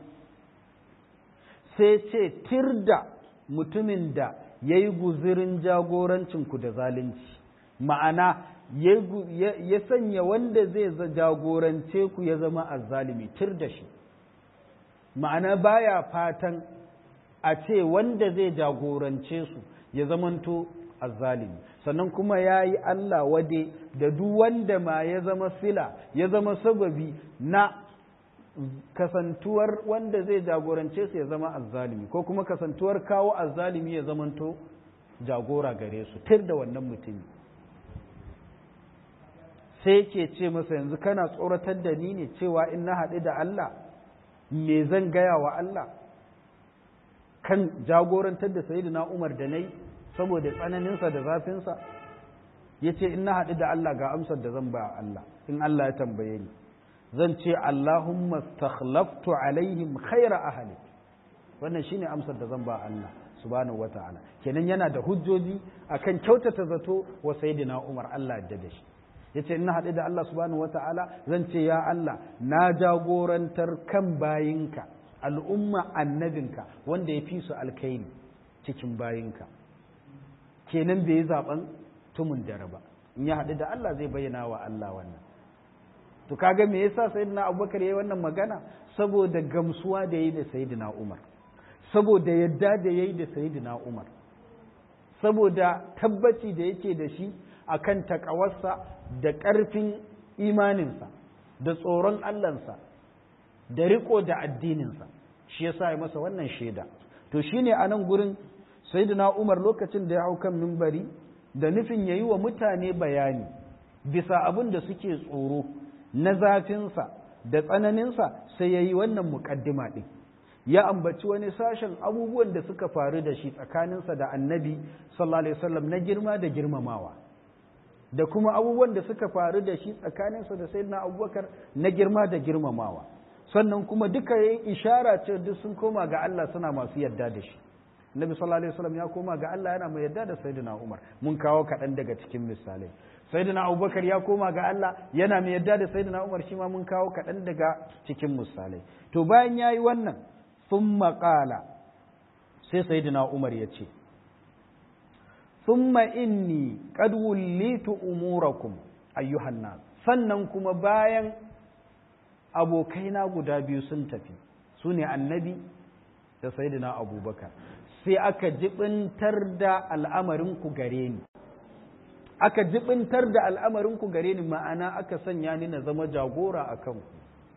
sai ce tirda mutumin da ya yi guzirin jagorancinku da zalunci ma'ana ya sanya wanda zai jagorance ku ya zama azzalimi tir da shi ma'ana baya fatan a ce wanda zai jagorance su ya zamanto azzalimi sannan kuma ya yi Allah wade da duk wanda ma ya zama sila ya zama sababi na kasantuwar wanda zai jagorance su ya zama azzalimi ko kuma kasantuwar kawo azzalimi ya zamanto jagora gare su tir da wannan mutumi sai ke ce masa yanzu kana tsoratar da ni ne cewa in na haɗu da Allah me zan gaya wa Allah kan jagorantar da sayyidina Umar da nayi saboda tsananinsa da zafinsa ya ce in na haɗu da Allah ga amsar da zan ba Allah in Allah ya tambaye ni zan ce Allahumma stakhlaftu alaihim khaira ahli wannan shine amsar da zan ba Allah subhanahu wata'ala kenan yana da hujjoji akan kyautata zato wa sayyidina Umar Allah ya da shi yace in na haɗu da Allah subhanahu wata'ala zan ce ya Allah na jagorantar kan bayinka al'umma annabinka wanda ya fi su alkaini cikin bayinka kenan bai yi zaben tumun dare ba in ya haɗu da Allah zai bayyana wa Allah wannan to kaga me yasa sayyidina Abubakar yayi wannan magana saboda gamsuwa da yayi da sayyidina Umar saboda yadda da yayi da sayyidina Umar saboda tabbaci da yake da shi akan takawarsa da ƙarfin imaninsa da tsoron Allahnsa da riko da addininsa shi yasa ya masa wannan shaida to shine a nan gurin sayyidina Umar lokacin da ya hau kan mimbari da nufin yayi wa mutane bayani bisa abin da suke tsoro na zafinsa da tsananinsa sai yayi wannan muƙaddima ɗin ya ambaci wani sashen abubuwan da suka faru da shi tsakaninsa da annabi sallallahu alaihi wasallam na girma da girmamawa da kuma abubuwan da suka faru da shi tsakaninsa da sayyidina abubakar na girma da girmamawa sannan kuma duka yayin ishara ce duk sun koma ga Allah suna masu yarda da shi Nabi sallallahu alaihi wasallam ya koma ga Allah yana mai yarda da Sayyidina Umar mun kawo kaɗan daga cikin misalai Sayyidina Abubakar ya koma ga Allah yana mai yarda da Sayyidina Umar shi ma mun kawo kaɗan daga cikin misalai to bayan yayi wannan thumma qala sai Sayyidina Umar ya ce thumma inni qad wullitu umurakum ayyuhan nas sannan kuma bayan abokaina guda biyu sun tafi su ne annabi da Sayyidina Abubakar sai aka jibintar da al'amarinku gare ni aka jibintar da al'amarinku gare ni ma'ana aka sanya ni na zama jagora a kanku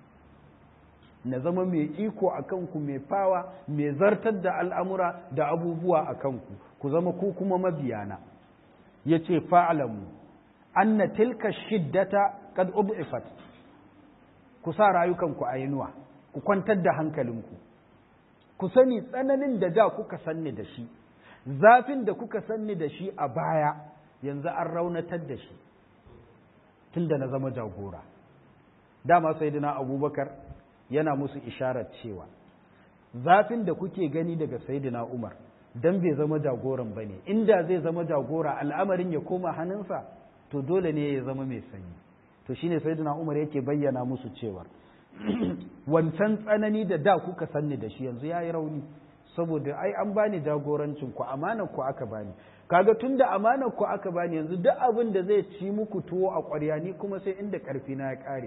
na zama mai iko a kanku mai fawa mai zartar da al'amura da abubuwa a kanku ku zama ku kuma mabiyana ya ce fa'alamu anna tilka shiddata kad ub'ifat ku sa rayukanku a yinuwa ku kwantar da hankalinku ku sani tsananin da da kuka sanni da shi zafin da kuka sanni da shi a baya yanzu an raunatar da shi tun da na zama jagora dama sai abubakar yana musu isharar cewa zafin da kuke gani daga saidina umar don bai zama jagoran ba ne inda zai zama jagora al'amarin ya koma hannunsa to dole ne ya zama mai sanyi to shine saidina umar yake bayyana musu cewar wancan tsanani da da kuka sanni da shi yanzu ya yi rauni saboda ai an bani jagorancin ku amanar ku aka bani kaga tun da amanar ku aka bani yanzu duk abin da zai ci muku tuwo a ƙwarya ni kuma sai inda ƙarfi na ya ƙare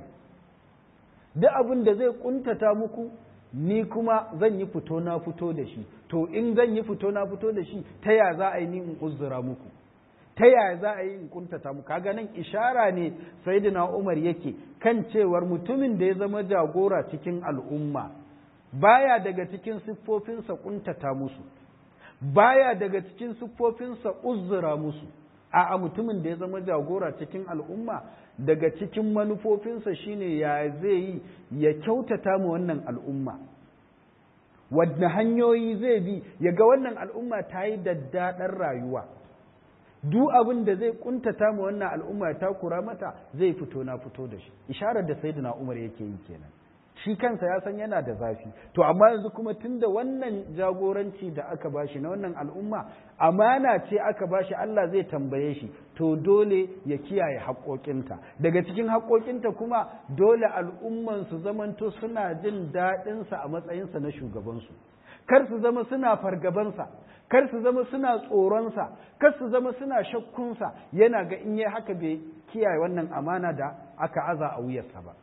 duk abin da zai kuntata muku ni kuma zan yi fito na fito da shi to in zan yi fito na fito da shi ta ya za a yi ni in uzura muku ta yaya za a yi in kuntata mu kaga nan ishara ne sayyidina Umar yake kan cewar mutumin da ya zama jagora cikin al'umma baya daga cikin siffofinsa kuntata musu baya daga cikin siffofinsa uzura musu a'a mutumin da ya zama jagora cikin al'umma daga cikin manufofinsa shine ya zai yi ya kyautata mu wannan al'umma wadda hanyoyi zai bi ya ga wannan al'umma ta yi daddaɗar rayuwa duk abin da zai kuntata mu wannan al'umma ya takura mata zai fito na fito da shi isharar da sayyidina Umar yake yi kenan shi kansa ya san yana da zafi to amma yanzu kuma tunda wannan jagoranci da aka bashi na wannan al'umma amana ce aka bashi Allah zai tambaye shi to dole ya kiyaye haƙoƙinta daga cikin haƙoƙinta kuma dole al'umman su zamanto suna jin daɗinsa a matsayinsa na shugabansu kar su zama suna fargabansa kar su zama suna tsoronsa kar su zama suna shakkunsa yana ga in yi haka bai kiyaye wannan amana da aka aza a wuyarsa ba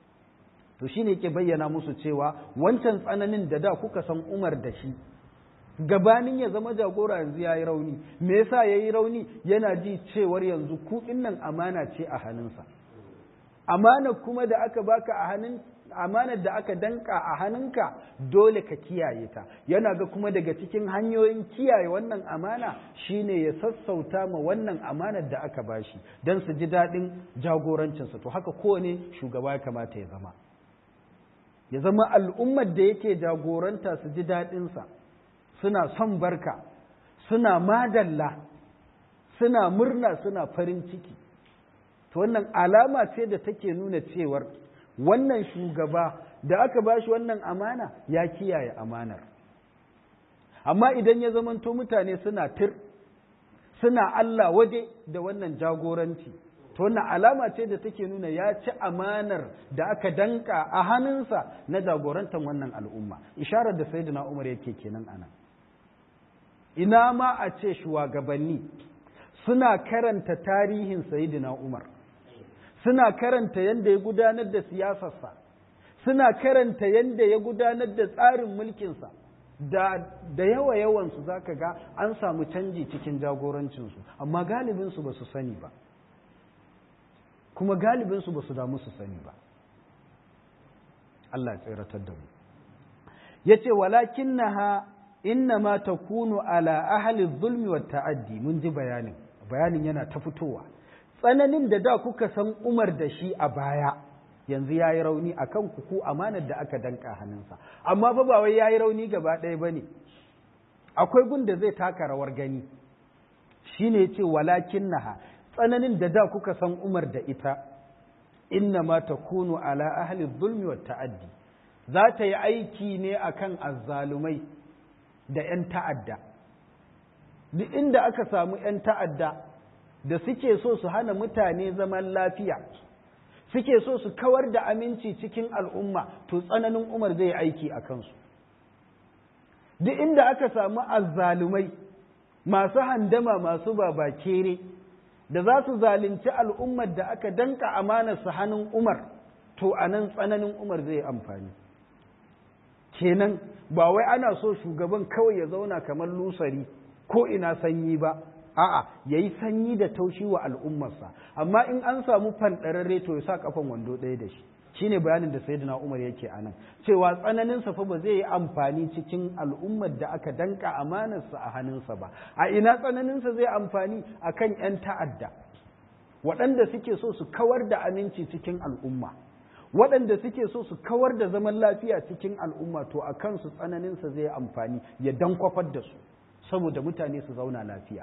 to shine yake bayyana musu cewa wancan tsananin da da kuka san Umar da shi gabanin ya zama jagora yanzu ya yi rauni me yasa ya yi rauni yana ji cewar yanzu kuɗin nan amana ce a hannunsa amana kuma da aka baka a hannun amanar da aka danka a hannunka dole ka kiyaye ta yana ga kuma daga cikin hanyoyin kiyaye wannan amana shine ya sassauta ma wannan amanar da aka bashi don su ji daɗin jagorancinsa to haka kowane shugaba ya kamata ya zama ya zama al'ummar da yake jagoranta su ji daɗinsa suna son barka suna madalla suna murna suna farin ciki to wannan alama ce da take nuna cewar wannan shugaba da aka ba shi wannan amana ya kiyaye amanar amma idan ya zamanto mutane suna tir suna Allah waje da wannan jagoranci to wannan alama ce da take nuna ya ci amanar da aka danka a hannunsa na jagorantar wannan al'umma isharar da sayyidina Umar yake kenan anan ina ma a ce shugabanni suna karanta tarihin sayyidina Umar suna karanta yadda ya gudanar da siyasarsa suna karanta yadda ya gudanar da tsarin mulkinsa da, da yawa yawansu za ka ga an samu canji cikin jagorancinsu amma galibinsu ba su sani ba kuma galibinsu ba su damu su sani ba Allah ya tsiratar da mu ya ce walakin na ha inna ma ta kunu ala ahli zulmi wa ta'addi mun ji bayanin bayanin yana ta fitowa tsananin da da kuka san umar da shi a baya yanzu ya yi rauni a kan ku amanar da aka danka hannunsa amma fa ba wai ya yi rauni gaba ɗaya ba ne akwai gun da zai taka rawar gani shi ne ce walakin naha tsananin da da kuka san umar da ita inna ma ta kunu ala ahli zulmi wa ta'addi za ta yi aiki ne akan azzalumai da 'yan ta'adda duk inda aka samu 'yan ta'adda da suke so su hana mutane zaman lafiya suke so su kawar da aminci cikin al'umma to tsananin umar zai aiki a kansu duk inda aka samu azzalumai masu handama masu babakere da za su zalunci al'ummar da aka danka amanar su hannun umar to a nan tsananin umar zai amfani kenan ba wai ana so shugaban kawai ya zauna kamar lusari ko ina sanyi ba a'a ya yi sanyi da taushi wa al'ummarsa amma in an samu fanɗararre to ya sa kafan wando ɗaya da shi shine bayanin da sayyidina Umar yake anan cewa tsananin sa fa ba zai yi amfani cikin al'ummar da aka danka amanarsa a hannunsa ba a ina tsananin sa zai amfani akan yan ta'adda waɗanda suke so su kawar da aminci cikin al'umma waɗanda suke so su kawar da zaman lafiya cikin al'umma to a kansu tsananin sa zai amfani ya dankwafar da su saboda mutane su zauna lafiya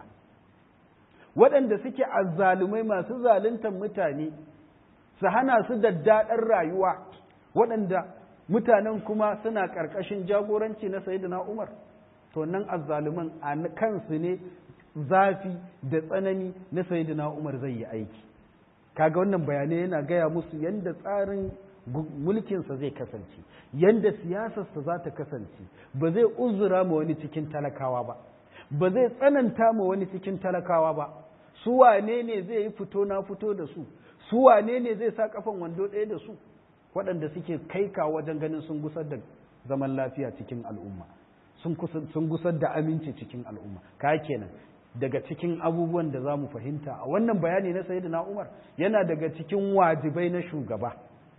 waɗanda suke azzalumai masu zaluntar mutane su hana su daddaɗar rayuwa waɗanda mutanen kuma suna ƙarƙashin jagoranci na sayyidina Umar to nan azzaluman a kansu ne zafi da tsanani na sayyidina Umar zai yi aiki kaga wannan bayanai yana gaya musu yadda tsarin mulkinsa zai kasance yadda siyasarsa za ta kasance ba zai uzura ma wani cikin talakawa ba ba zai tsananta ma wani cikin talakawa ba su wane ne zai yi fito na fito da su su wane ne zai sa kafan wando ɗaya da su waɗanda suke kaika wajen ganin sun gusar da zaman lafiya cikin al'umma sun gusar da aminci cikin al'umma ka kenan daga cikin abubuwan da za mu fahimta a wannan bayani na sayyidina umar yana daga cikin wajibai na shugaba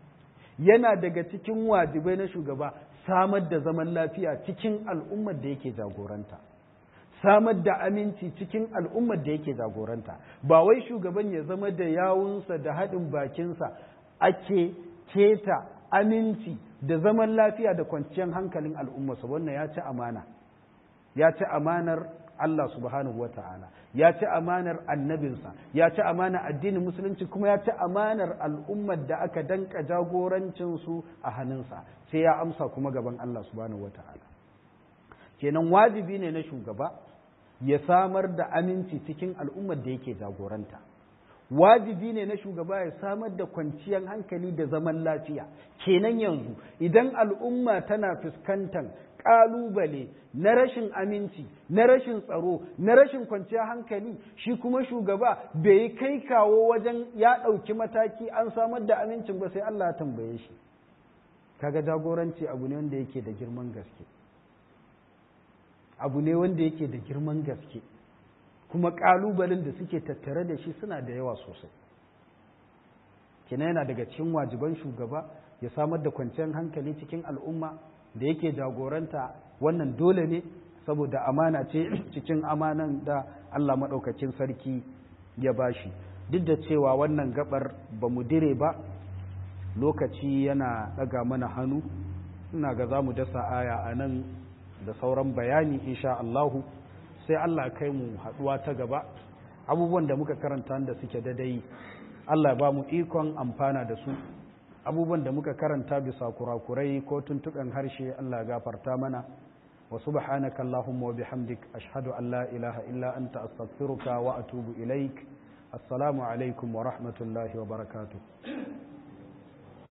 yana daga cikin wajibai na shugaba samar da zaman lafiya cikin al'ummar da yake jagoranta samar da aminci cikin al'ummar da yake jagoranta ba wai shugaban ya zama da yawunsa da haɗin bakinsa ake keta aminci da zaman lafiya da kwanciyar hankalin al'ummarsa wannan ya ci amana ya ci amanar Allah subhanahu wa ta'ala ya ci amanar annabinsa ya ci amanar addinin musulunci kuma ya ci amanar al'ummar da aka danka jagorancinsu a hannunsa sai ya amsa kuma gaban Allah subhanahu wa ta'ala kenan wajibi ne na shugaba ya samar da aminci cikin al'ummar da yake jagoranta wajibi ne na shugaba ya samar da kwanciyar hankali da zaman lafiya kenan yanzu idan al'umma tana fuskantar ƙalubale na rashin aminci na rashin tsaro na rashin kwanciyar hankali shi kuma shugaba bai yi kai kawo wajen ya ɗauki mataki an samar da amincin ba sai Allah ya tambaye shi kaga jagoranci abu ne wanda yake da girman gaske abu ne wanda yake da girman gaske kuma ƙalubalen da suke tattare da shi suna da yawa sosai kina yana daga cikin wajiban shugaba ya samar da kwanciyar hankali cikin al'umma da yake jagoranta wannan dole ne saboda amana ce cikin amanan da Allah maɗaukacin sarki ya bashi duk da cewa wannan gabar ba mu dire ba lokaci yana ɗaga mana hannu ina ga za mu dasa aya a nan da sauran bayani insha Allahu sai Allah kai mu haɗuwa ta gaba abubuwan da muka karanta da suke dadai Allah ba mu ikon amfana da su abubuwan da muka karanta bisa kurakurai ko tuntuɓen harshe Allah gafarta mana wa subhanaka Allahumma wa bihamdik ashhadu an la ilaha illa anta astaghfiruka wa atubu ilaik assalamu alaikum wa rahmatullahi wa barakatuh